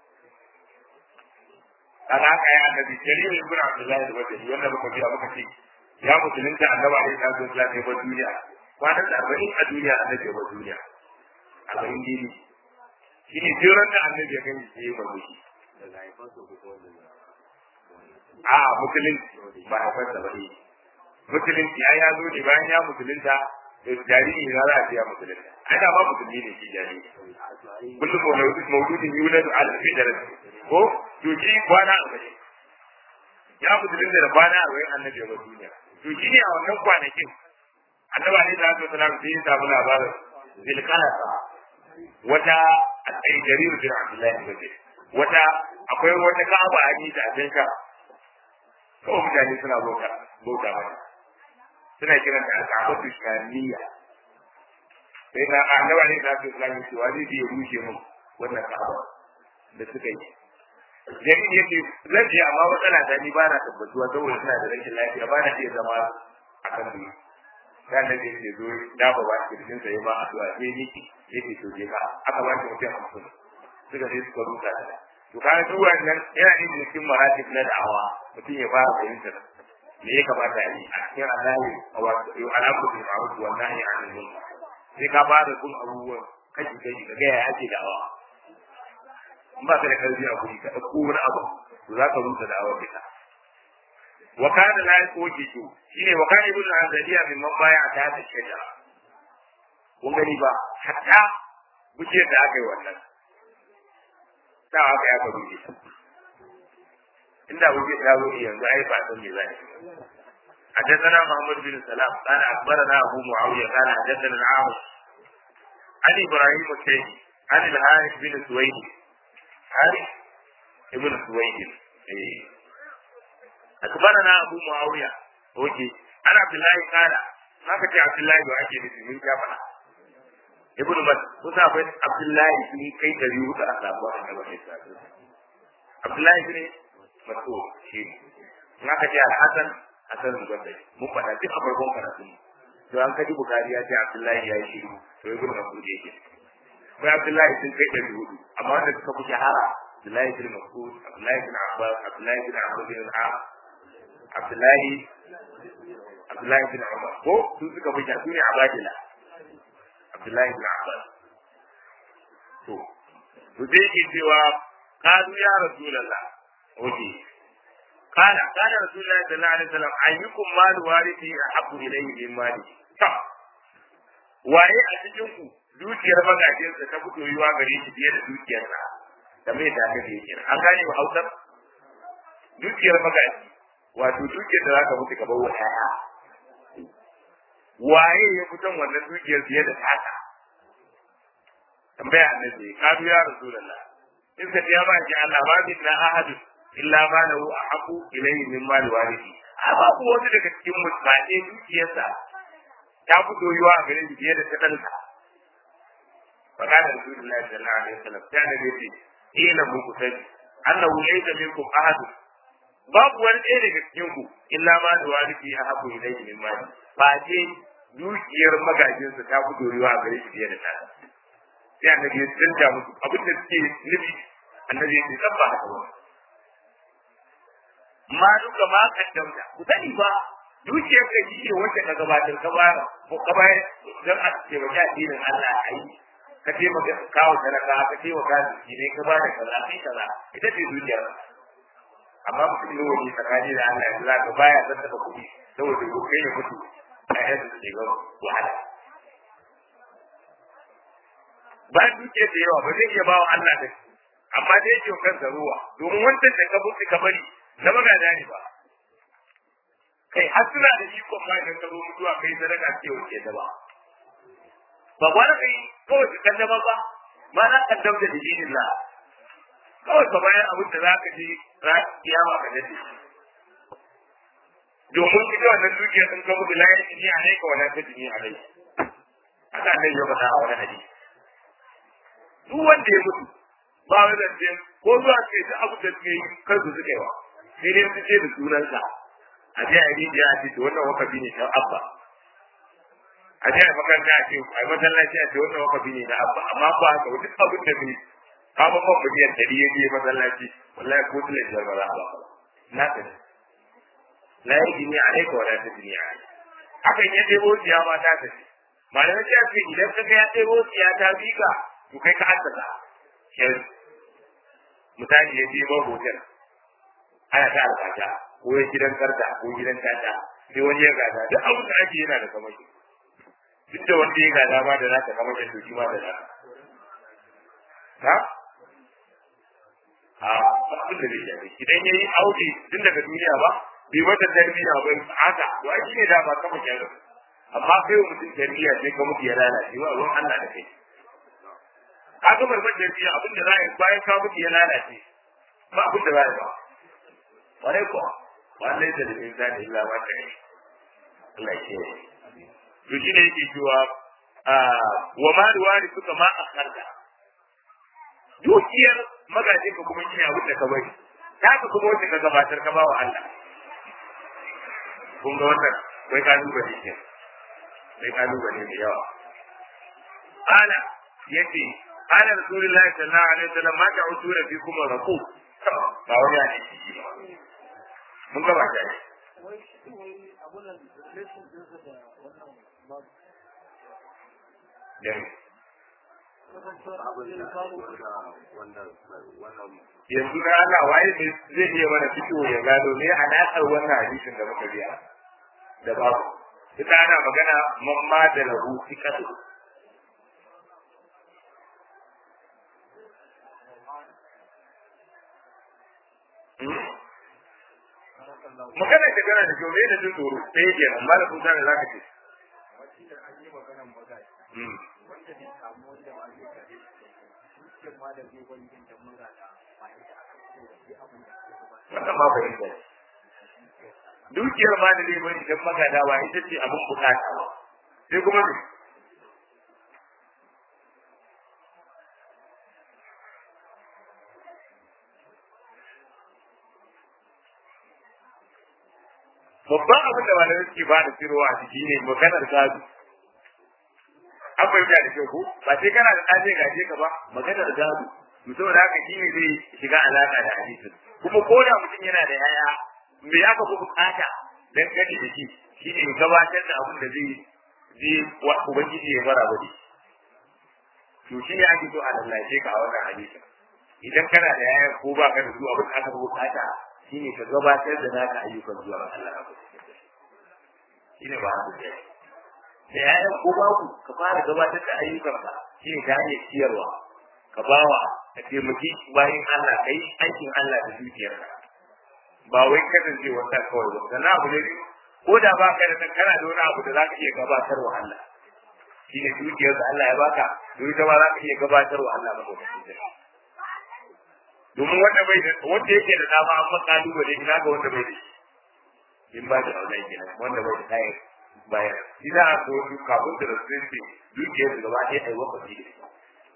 kaga haka ya annabi jalil ibn abdullahi da wajhi wanda muka biya muka ce ya musulunta annabi alaihi salatu wasallam ya bar duniya kwanan da arba'in a duniya annabi ya bar duniya arba'in dini shi ne jiran da annabi ya gani sai ya bar shi a musulunci ba a fasa ba ne musulunci ya ya zo ne bayan ya musulunta da jariri na za a ce ya musulunta ai da ba musulmi ne shi jariri kullum mauludin yulad ala fidar ko to shi kwana arba'in ya musulunta da kwana arba'in annabi ya bar duniya to shi ne a wannan kwanakin annabi alaihi salatu wasalam sai ya samu labarin zilkalasa wata a tsaye jariru bin abdullahi bin wata akwai wata ka'aba a yi da abin ka kawai mutane suna bauta bauta mata suna kiran ta al'abatu shaniya sai na annaba ne da su islami cewa zai je rushe mu wannan ka'aba da suka yi jami'in yake zan je amma matsala ta ni ba na tabbatuwa saboda suna da rashin lafiya ba na iya zama a kan duniya sai da yake zo da ba ba kirjin sa ma addu'a sai miki yake to je ka aka ba shi mutum hamsin suka je suka rusa da to kaga duk wannan yana yin cikin maratib na da'awa mutum ya fara fahimtar me ya kamata a yi a cikin Allah wa alaku bil ma'ruf wa nahy 'anil munkar sai ka fara kun abubuwan kashi kashi ka ga ya ake da'awa in ba ka da karfi a kuri ka ɗauko wani abu to za ka rusa da'awar ka wa kana la yakoki to shine wa kana ibnu azaliya min mabaya ta ta shajara kun gani ba hatta bujiyar da aka yi wannan ta aka ya faru ne inda bujiyar ta zo yanzu ai ba san me za ni حدثنا محمد بن سلام قال اخبرنا ابو معاويه قال حدثنا العاص عن ابراهيم الشيخي عن الحارث بن سويد حارث ابن سويد إيه. أخبرنا أبو معاوية أوكي أنا عبد الله قال ما كنت عبد الله وأكي نسي من جامعة ابن بس kusa akwai Abdullahi sun kai dari hudu a sabuwa a gaba mai sadu Abdullahi ne maso shi ne na ka ce Al-Hassan Hassan Zubair mun faɗa duk a farkon karatu to an kaji Bukhari ya ce Abdullahi ya yi shiru to ibn Mas'ud yake akwai Abdullahi sun kai dari hudu amma wanda suka fi shahara Abdullahi bin Mas'ud Abdullahi bin Abbas Abdullahi bin Amr bin al Abdullahi Abdullahi bin Umar ko su suka fi su ne abadila Abdullahi bin Abbas to to dai ke cewa kadu ya rasulullah oke kana kana rasulullah sallallahu alaihi wasallam ayyukum mal warithi ahabbu ilayhi min mali ta waye a cikin ku dukiyar magajinsa ta fito yiwa gare shi fiye da dukiyarsa da mai da kake yake an gane ba hausar dukiyar magaji wato dukiyar da zaka mutu ka bawa ɗaya waye ya fitan wannan dukiyar fiye da taka tambaya annabi kadu ya rasulullah in ka ya ba ki Allah ba bi na ahadu illa ma lahu ahqu ilayhi min mali warithi a babu wani daga cikin mutane dukiyarsa ta fito yiwa a gare shi fiye da ta ɗansa فقال رسول الله صلى الله عليه وسلم كان بيتي ina muku sani annahu laysa minkum ahad babu wani ɗaya daga cikin ku illa ma da wani fi a haku ilayhi min mali ba je dukiyar magajinsa ta fi dorewa a gare shi fiye da ta sai annabi ya tsanta musu abin da suke nufi annabi ya ce tsabba haka ba ma duka ma kaddamta ku sani ba dukiyar ka shi ne wacce ka gabatar ka bayar ko ka bayar don a taimaki addinin Allah a yi ka taimaka kawo talaka ka taimaka jiki ne ka bada kaza kai kaza ita ce dukiyar amma mutum ne wani tsakani da Allah ya za ka baya zan taɓa kuɗi saboda ko kai ya mutu a yadda su ga wahala bayan dukiyar da yawa ba zai iya bawa Allah da amma dai yake kansa ruwa domin wancan da ka buɗe ka bari na magana ne ba kai har suna da ikon ma idan ka zo mutuwa kai sadaka ce wace da ba ba wani kai kawai ka kaddama ba ma na kaddam da dinin la kawai ka bayan abin da za ka ji kiyama ka dade domin ita wannan dukiyar sun ka mutu layan jini a ne ka wala ta jini a rai haka nan ya faɗa a wani hadisi duk wanda ya mutu ba wani zance ko zuwa ce duk abin da suke yi kansu suka yi wa sai dai su ce da sunansa a je a yi rijiya a ce to wannan wakafi ne ta abba a je a makaranta a ce a yi masallaci a ce wannan wakafi ne na abba amma ba haka duk abin da bai kama man miliyan ɗari ya je masallaci wallahi ko tula biyar ba za a ba na ta ne la yi jini a aika wa ta jini a hakan ya ɗebo siya ma ta ta ce malamai ta ce idan ka ga ya ɗebo siya ta bi ka to kai ka haddasa shirin misali ya je ma hotel ana ta alfata ko ya gidan karta ko gidan tata sai wani ya gada duk abin da ake yana da kamashi duk da wanda ya gada ma da naka kamashin to shi ma da naka ha a abin da zai shafi idan ya yi aure tun daga duniya ba bai mata tarbiyya ba haka to a shi ne da ba kama kyanar amma kai wa mutum tarbiyya sai ka mutu ya lalace wa ruwan Allah da kai ka ga marmar tarbiyya abin da za a yi bayan ka mutu ya lalace ba abin da za a yi ba kwarai kuwa wannan da da insani illa ma ta yi Allah ke to shi ne yake cewa wa ma ruwari suka ma a karda dukiyar magajin ka kuma shine abin da ka bari taka kuma wacce ka gabatar ka ba wa Allah kun ga wannan kai kalubale ke kai kalubale da yawa ana yace ana rasulullahi sallallahu alaihi wasallam ma ta'uduna fikum raqu ba wani ya ce mun ga ba ta yanzu na Allah waye ne zai iya mana fito ya gano ne alaƙar wannan hadisin da muka biya da babu ita ana magana mamma da lahu fikatu magana da gana da jobe da jin tsoro sai yake nan ba da kun gane za ka ce wanda bai samu wanda ba zai kare shi ma da zai wani yin da mura da ba ita aka so sai abin da ke ba wannan ma fahimta dukiyar ma da zai bari dan magada ba ita ce abin bukata ba sai kuma ne babban abin da malamai suke ba da tsirowa a ciki ne maganar gado an fahimta da kyau ko ba sai kana da ɗaje gaje ka ba maganar gado mutum da haka shi ne zai shiga alaƙa da hadisin kuma ko da mutum yana da yaya me ya ka bukata dan gani da shi shi ne gabatar da abin da zai zai wa ubangiji ya fara wani to shi ne ake so a lallace ka a wannan hadisin idan kana da yaya ko ba ka da su abin da aka bukata shi ne ka gabatar da naka ayyukan zuwa ga Allah shi ne ba haka ne da yayan ko babu ka fara gabatar da ayyukanka shi ne ta hanyar ciyarwa ka bawa ka taimaki bayan Allah ka yi aikin Allah da dukiyarka ba wai kasance wata kawai ba sannan abu ne ko da ba ka da kana da wani abu da za ka iya gabatar wa Allah shi ne dukiyar da Allah ya baka to ita ma za ka iya gabatar wa Allah ba domin wanda bai da wanda yake da dama an maka kalubale ina ga wanda bai da shi in ba da aulai kenan wanda bai da kayan bayan ina so duk kafin da rasu ce dukiyar da gaba ɗaya ai wakwaci da shi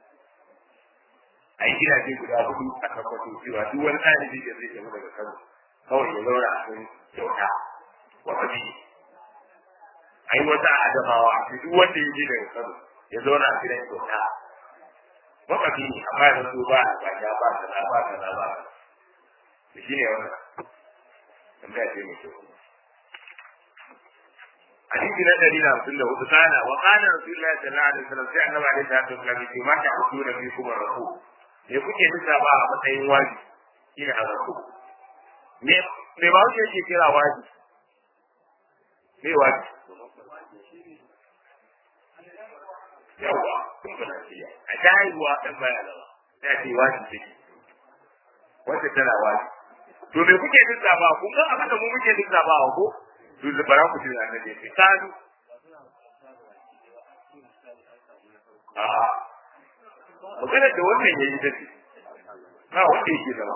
ai gidaje guda hudu a tabbatar cewa duk wani ɗalibi da zai tafi daga kano kawai ya zauna a kan kyauta wakwaci ai wata adamawa duk wanda ya je daga kano ya zauna a gidan kyauta wakwaci ne amma yanzu so ba ba ya ba kaza ba kaza ba da shi ne wannan tambaya ce mai kyau hadisi na dari na hamsin da hudu kana wa kana rasulullahi sallallahu alaihi wasallam sai annabi alaihi salatu wasallam ya ce ma ta hudu da bi kuma rafu me kuke duka ba a matsayin waji shine a rafu me me ba wuce yake kira waji me waji yawa kun kana ciya a daiwa dan baya da sai ce waji take wacce tana waji to me kuke duka ba kun ga abin da mu muke duka ba ko to da bara ku tuna da dai sadu a magana da wannan yayi da shi ba wanda yake da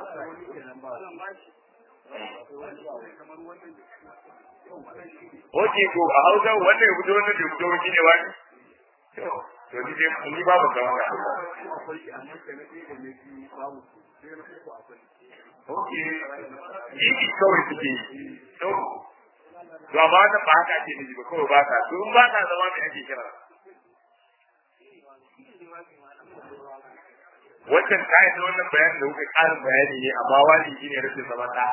Oke ko a hausa wannan ya fito wannan da fito wani ne wani? To ni dai ni babu ga wannan. Oke. Yi kawai suke yi. To to amma ta ba haka ake nufi ba kawai ba ta to in ba ta zama mai ake kira wancan ta yi wannan bayanin da kuka ƙarin bayani ne amma wani shi ne rashin zama ta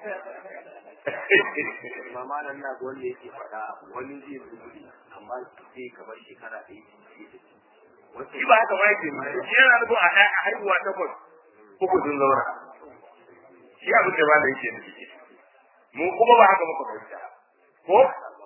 mama nan na wanda yake faɗa wani zai zubi amma sai kamar shekara ɗaya shi ba haka ma yake nuna shi yana nufin a haihuwa takwas uku sun zauna shi abin da ba da yake nufi mu kuma ba haka muka fahimta ko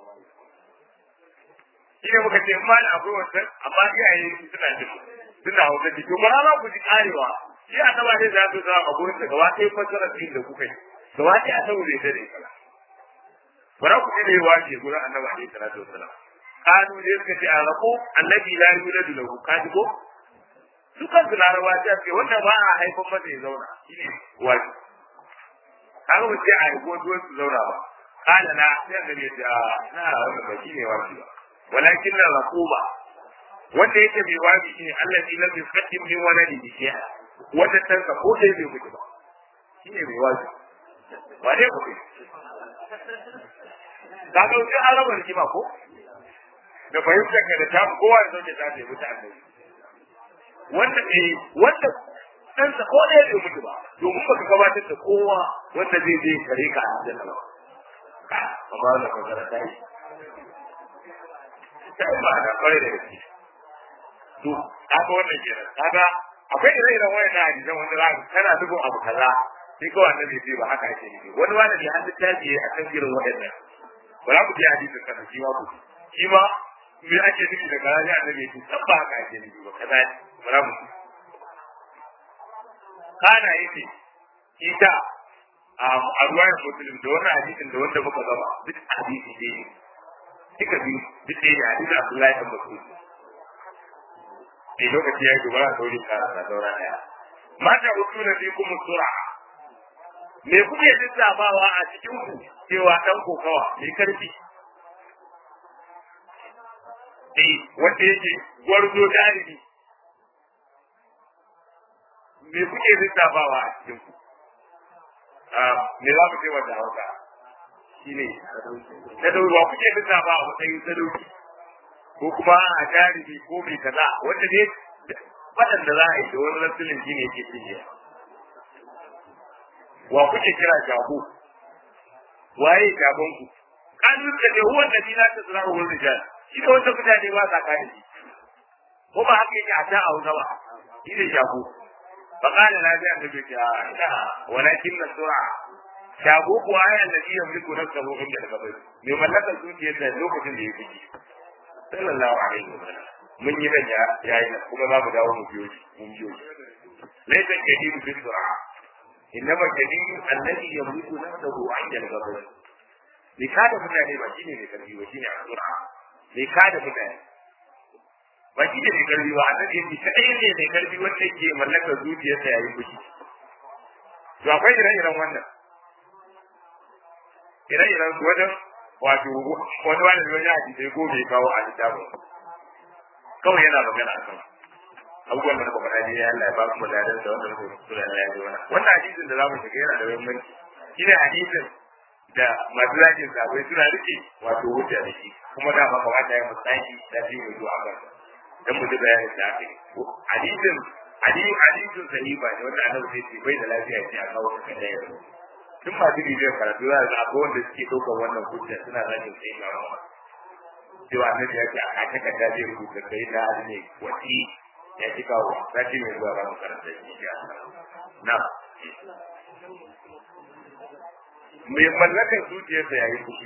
shi ne muka ce ma akwai wancan amma iyaye suna jin suna hausa ji to bara za ku ji karewa shi a taba ne za su zama a gurin da gaba ɗaya fassara din da kuka yi gaba ɗaya a saboda ita da ita bara ku ji da yawa ke gurin annabi alaihi salatu wasalam kanu ne suka ce a rako annabi la yuladu lahu kaji ko su kansu larabawa ta ce wanda ba a haifan masa ya zauna shi ne wajibi kaga mu ce a yi ko duwan su zauna ba kana na sai annabi ya ce a na wannan ba shine wajibi ba walakin na raquba wanda yake bai wajibi shine allazi lam yuqaddim min waladihi shay'a wanda tanka ko dai bai mutu ba shine mai wazi ba dai mutu ka ga sai an raba rigima ko da fahimtar ka da ta kowa da zauke ta ce mutu annabi wanda eh wanda ɗansa ko ɗaya bai mutu ba domin baka gabatar da kowa wanda zai je kare ka a cikin ba ba ba da magana ta yi ta yi ba da kwarai da gaske to haka wannan kenan kaga akwai ire-iren wayan na hadisan wanda za ka kana dubin abu kaza sai kawai annabi ce ba haka ake nufi wani wani ne an littafi a kan irin waɗannan ba za ku ji hadisin kana shi ma ku shi ma me ake nufi da kaza sai annabi ce san ba haka ake nufi ba kaza ba za mu kana yace ita a ruwayar muslim da wannan hadisin da wanda muka gaba duk hadisi ne duka biyu duk ɗaya ne hadisin abdullahi dan mas'ud ne lokaci ya yi gobara a sauri kara na saura ɗaya mata hutu na fi kuma sura me kuke lissafawa a cikin ku cewa ɗan kokawa mai karfi eh wanda yake gwarzo jarumi me kuke lissafawa a cikin ku me za mu ce wanda hauka shi ne na daurewa kuke lissafa a matsayin sadauki ko kuma a jarumi ko mai kaza wanda ne waɗanda za a yi da wani rasulun shi ne ke cinye wa kuke kira jago waye jagon ku an rubuta da huwan da dina ta tsara wurin rijal shi da wanda mutane ba sa kare shi ko ba haka yake a ta a wuta ba shi ne jago فقال لا جاء النبي لا ولكن السرعة shago kuwa ayan da shi yamliku nafsahu inda al-qabr mai mallakar zuciyar da lokacin da ya fiji sallallahu alaihi wasallam mun yi nan ya yi nan kuma za mu dawo mu biyo shi mun biyo shi laysa jadidu bil sur'a innama jadidu alladhi yamliku nafsahu inda al-qabr ne kada mutane ba shine mai karfi ba shine al-sur'a ne kada mutane ba shi ne mai karfi ba annabi yake kadai ne mai karfi wanda yake mallakar zuciyarsa yayin fushi to akwai ire-iren wannan ire-iren su wajen wato wani wani da wani hadisai ko bai kawo a littafin kawai yana magana akan abubuwan da muka faɗa ne ya Allah ya ba mu ladan da wannan ko sura ya yi wannan wannan hadisin da zamu shiga yana da muhimmanci shine hadisin da masu zakin sabai suna rike wato wuce da shi kuma da ba kamata ya mutsaki da shi mai zuwa kan dan mu ji bayanin da aka yi hadisin hadisin hadisin sahiba ne wanda annabi sai ce bai da lafiya ce a kawo ka da yau tun masu bibiyar karatu za ga akwai wanda suke ɗaukar wannan hujja suna zakin sai ga wa cewa annabi ya ce a kace ka da zai rubuta kai da hadu ne wasi ya ci kawo sati mai zuwa ba mu karanta shi ya na mai mallakar zuciyarsa yayi fushi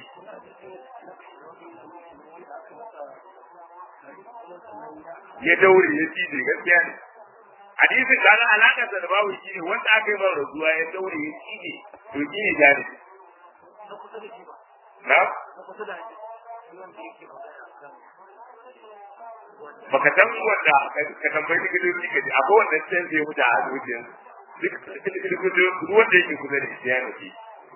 ya daure ya cije gaskiya ne hadisin da na alaƙar da babu shi ne wanda aka yi mara rasuwa ya daure ya cije to shi ne jari na baka san wanda ka tambayi likitoci ka ji akwai wanda sai zai mutu a zuciyar duk wanda yake kusa da shi ya nufi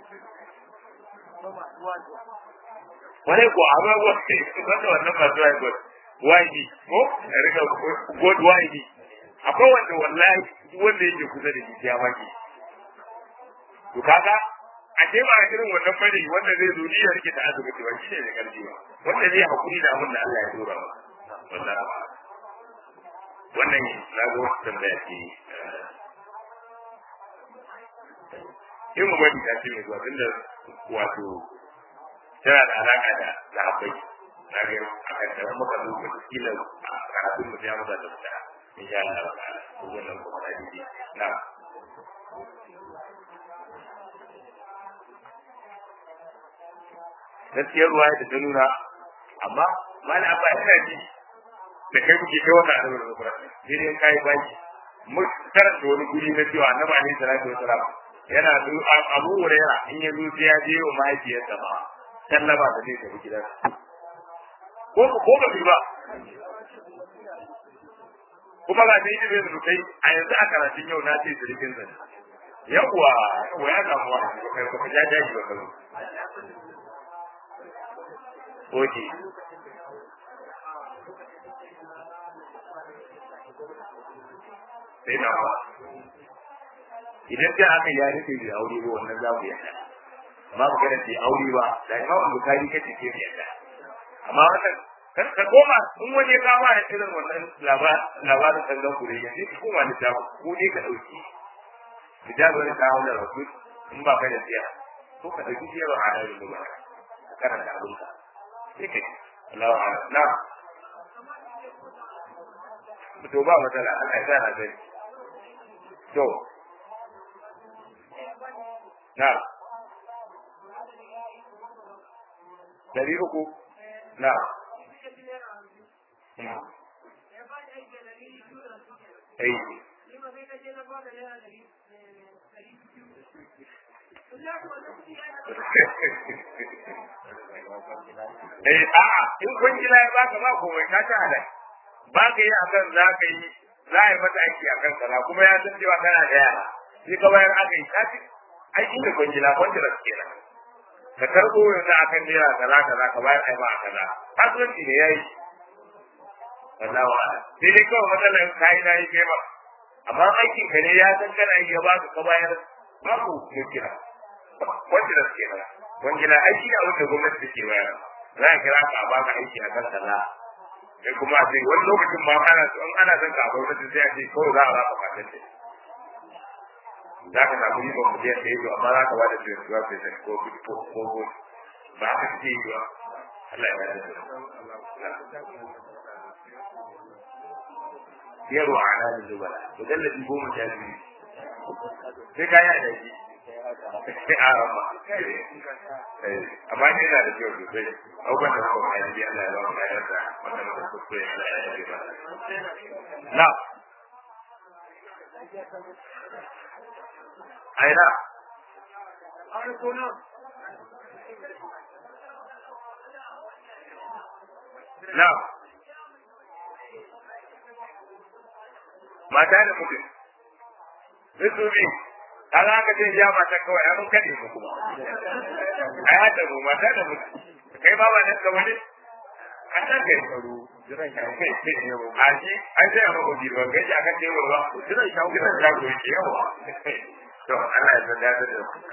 wani ko amma wanda wannan masu haihuwar wajibi ko rika god wajibi akwai wanda wallahi wanda yake kusa da shi ya baki to kaga a ce ba irin wannan bane wanda zai zo ya rike ta azumi ba shi ne da karfi ba wanda zai hakuri da abin da Allah ya dora ba wallahi wannan na ga wata tambaya ce in mu bari ta ce mai zuwa tunda wato tana da alaka da sahabbai na ga a kan muka zo mu kila a karatun mu ya maza da fita in sha Allah ta'ala ko wannan ko da dai na gaskiyar ruwa da ta nuna amma mana abba ina ji da kai kuke kai wannan annabi da Qur'ani sai dai kai baki mu karanta wani guri na cewa annabi alaihi salatu wasalam yana abu hurairah in ya zo sai ya je wa mahaifiyarsa ba sallama da zai tafi gidansa ko ko ba ba kuma ga dai ibe da kai a yanzu a karatun yau na ce sirkin zan yawwa yawwa ya samu wa kai ko ja jaji ba kazo oke sai na ba idan da aka ya rufe da aure ba wannan za mu yadda amma ba kada ce aure ba da imamu bukari kace ke yadda amma wannan kar ka koma in wani ya kama da irin wannan labarin kallon kure ya ce koma da ta ko dai ka dauki hijabar da kawo da rasul in ba ka da siya ko ka dauki siya ba a da ba karanta abin ka sai ka Allah wa na to ba matsala Allah ya sa na sani to na dari uku na Ai. Eh a'a in kwangila ya baka ba komai ka ta halal ba ka yi akan za ka yi za a yi mata aiki akan kaza kuma ya san cewa kana da yara sai ka bayar aka yi ka ci aiki da kwangila kwangila kenan ka karɓo yanzu akan naira kaza kaza ka bayar ai ma a kaza kasuwanci ne yayi wallahu a'lam sai dai kawai matsalar kayi na yi kai ma amma aikin ka ne ya san kana yi ya baka ka bayar babu mukira kwangila kenan kwangila aiki ne a wanda gwamnati take bayar za a kira ka a baka aiki a kan kaza sai kuma a ce wani lokacin ma ana so in ana son ka a gwamnati sai a ce kawai za a baka matan ce za ka samu yi ba mu je sai yi amma za ka bada su yanzu sai sai ko ko ko ko ba ka ce yi ba Allah ya yarda yaro a ranar zubala to dallabi goma sha biyu sai ka yi da shi sai a rama amma ne yana da kyau sosai abubuwan da kuma ya ji Allah ya ba mu kayar da wanda muka kuskure Allah ya yi ba na aina na mata da mutum su biyu kaga aka ce ya mata kawai an kade mu kuma ai hada mu mata da mu kai ba ba nan ka wani an san kai tsaro jiran ka kai a ji an sai a mako jiba kai ji akan tebur ba jiran ka jiran ka ko yake yawa to Allah ya san da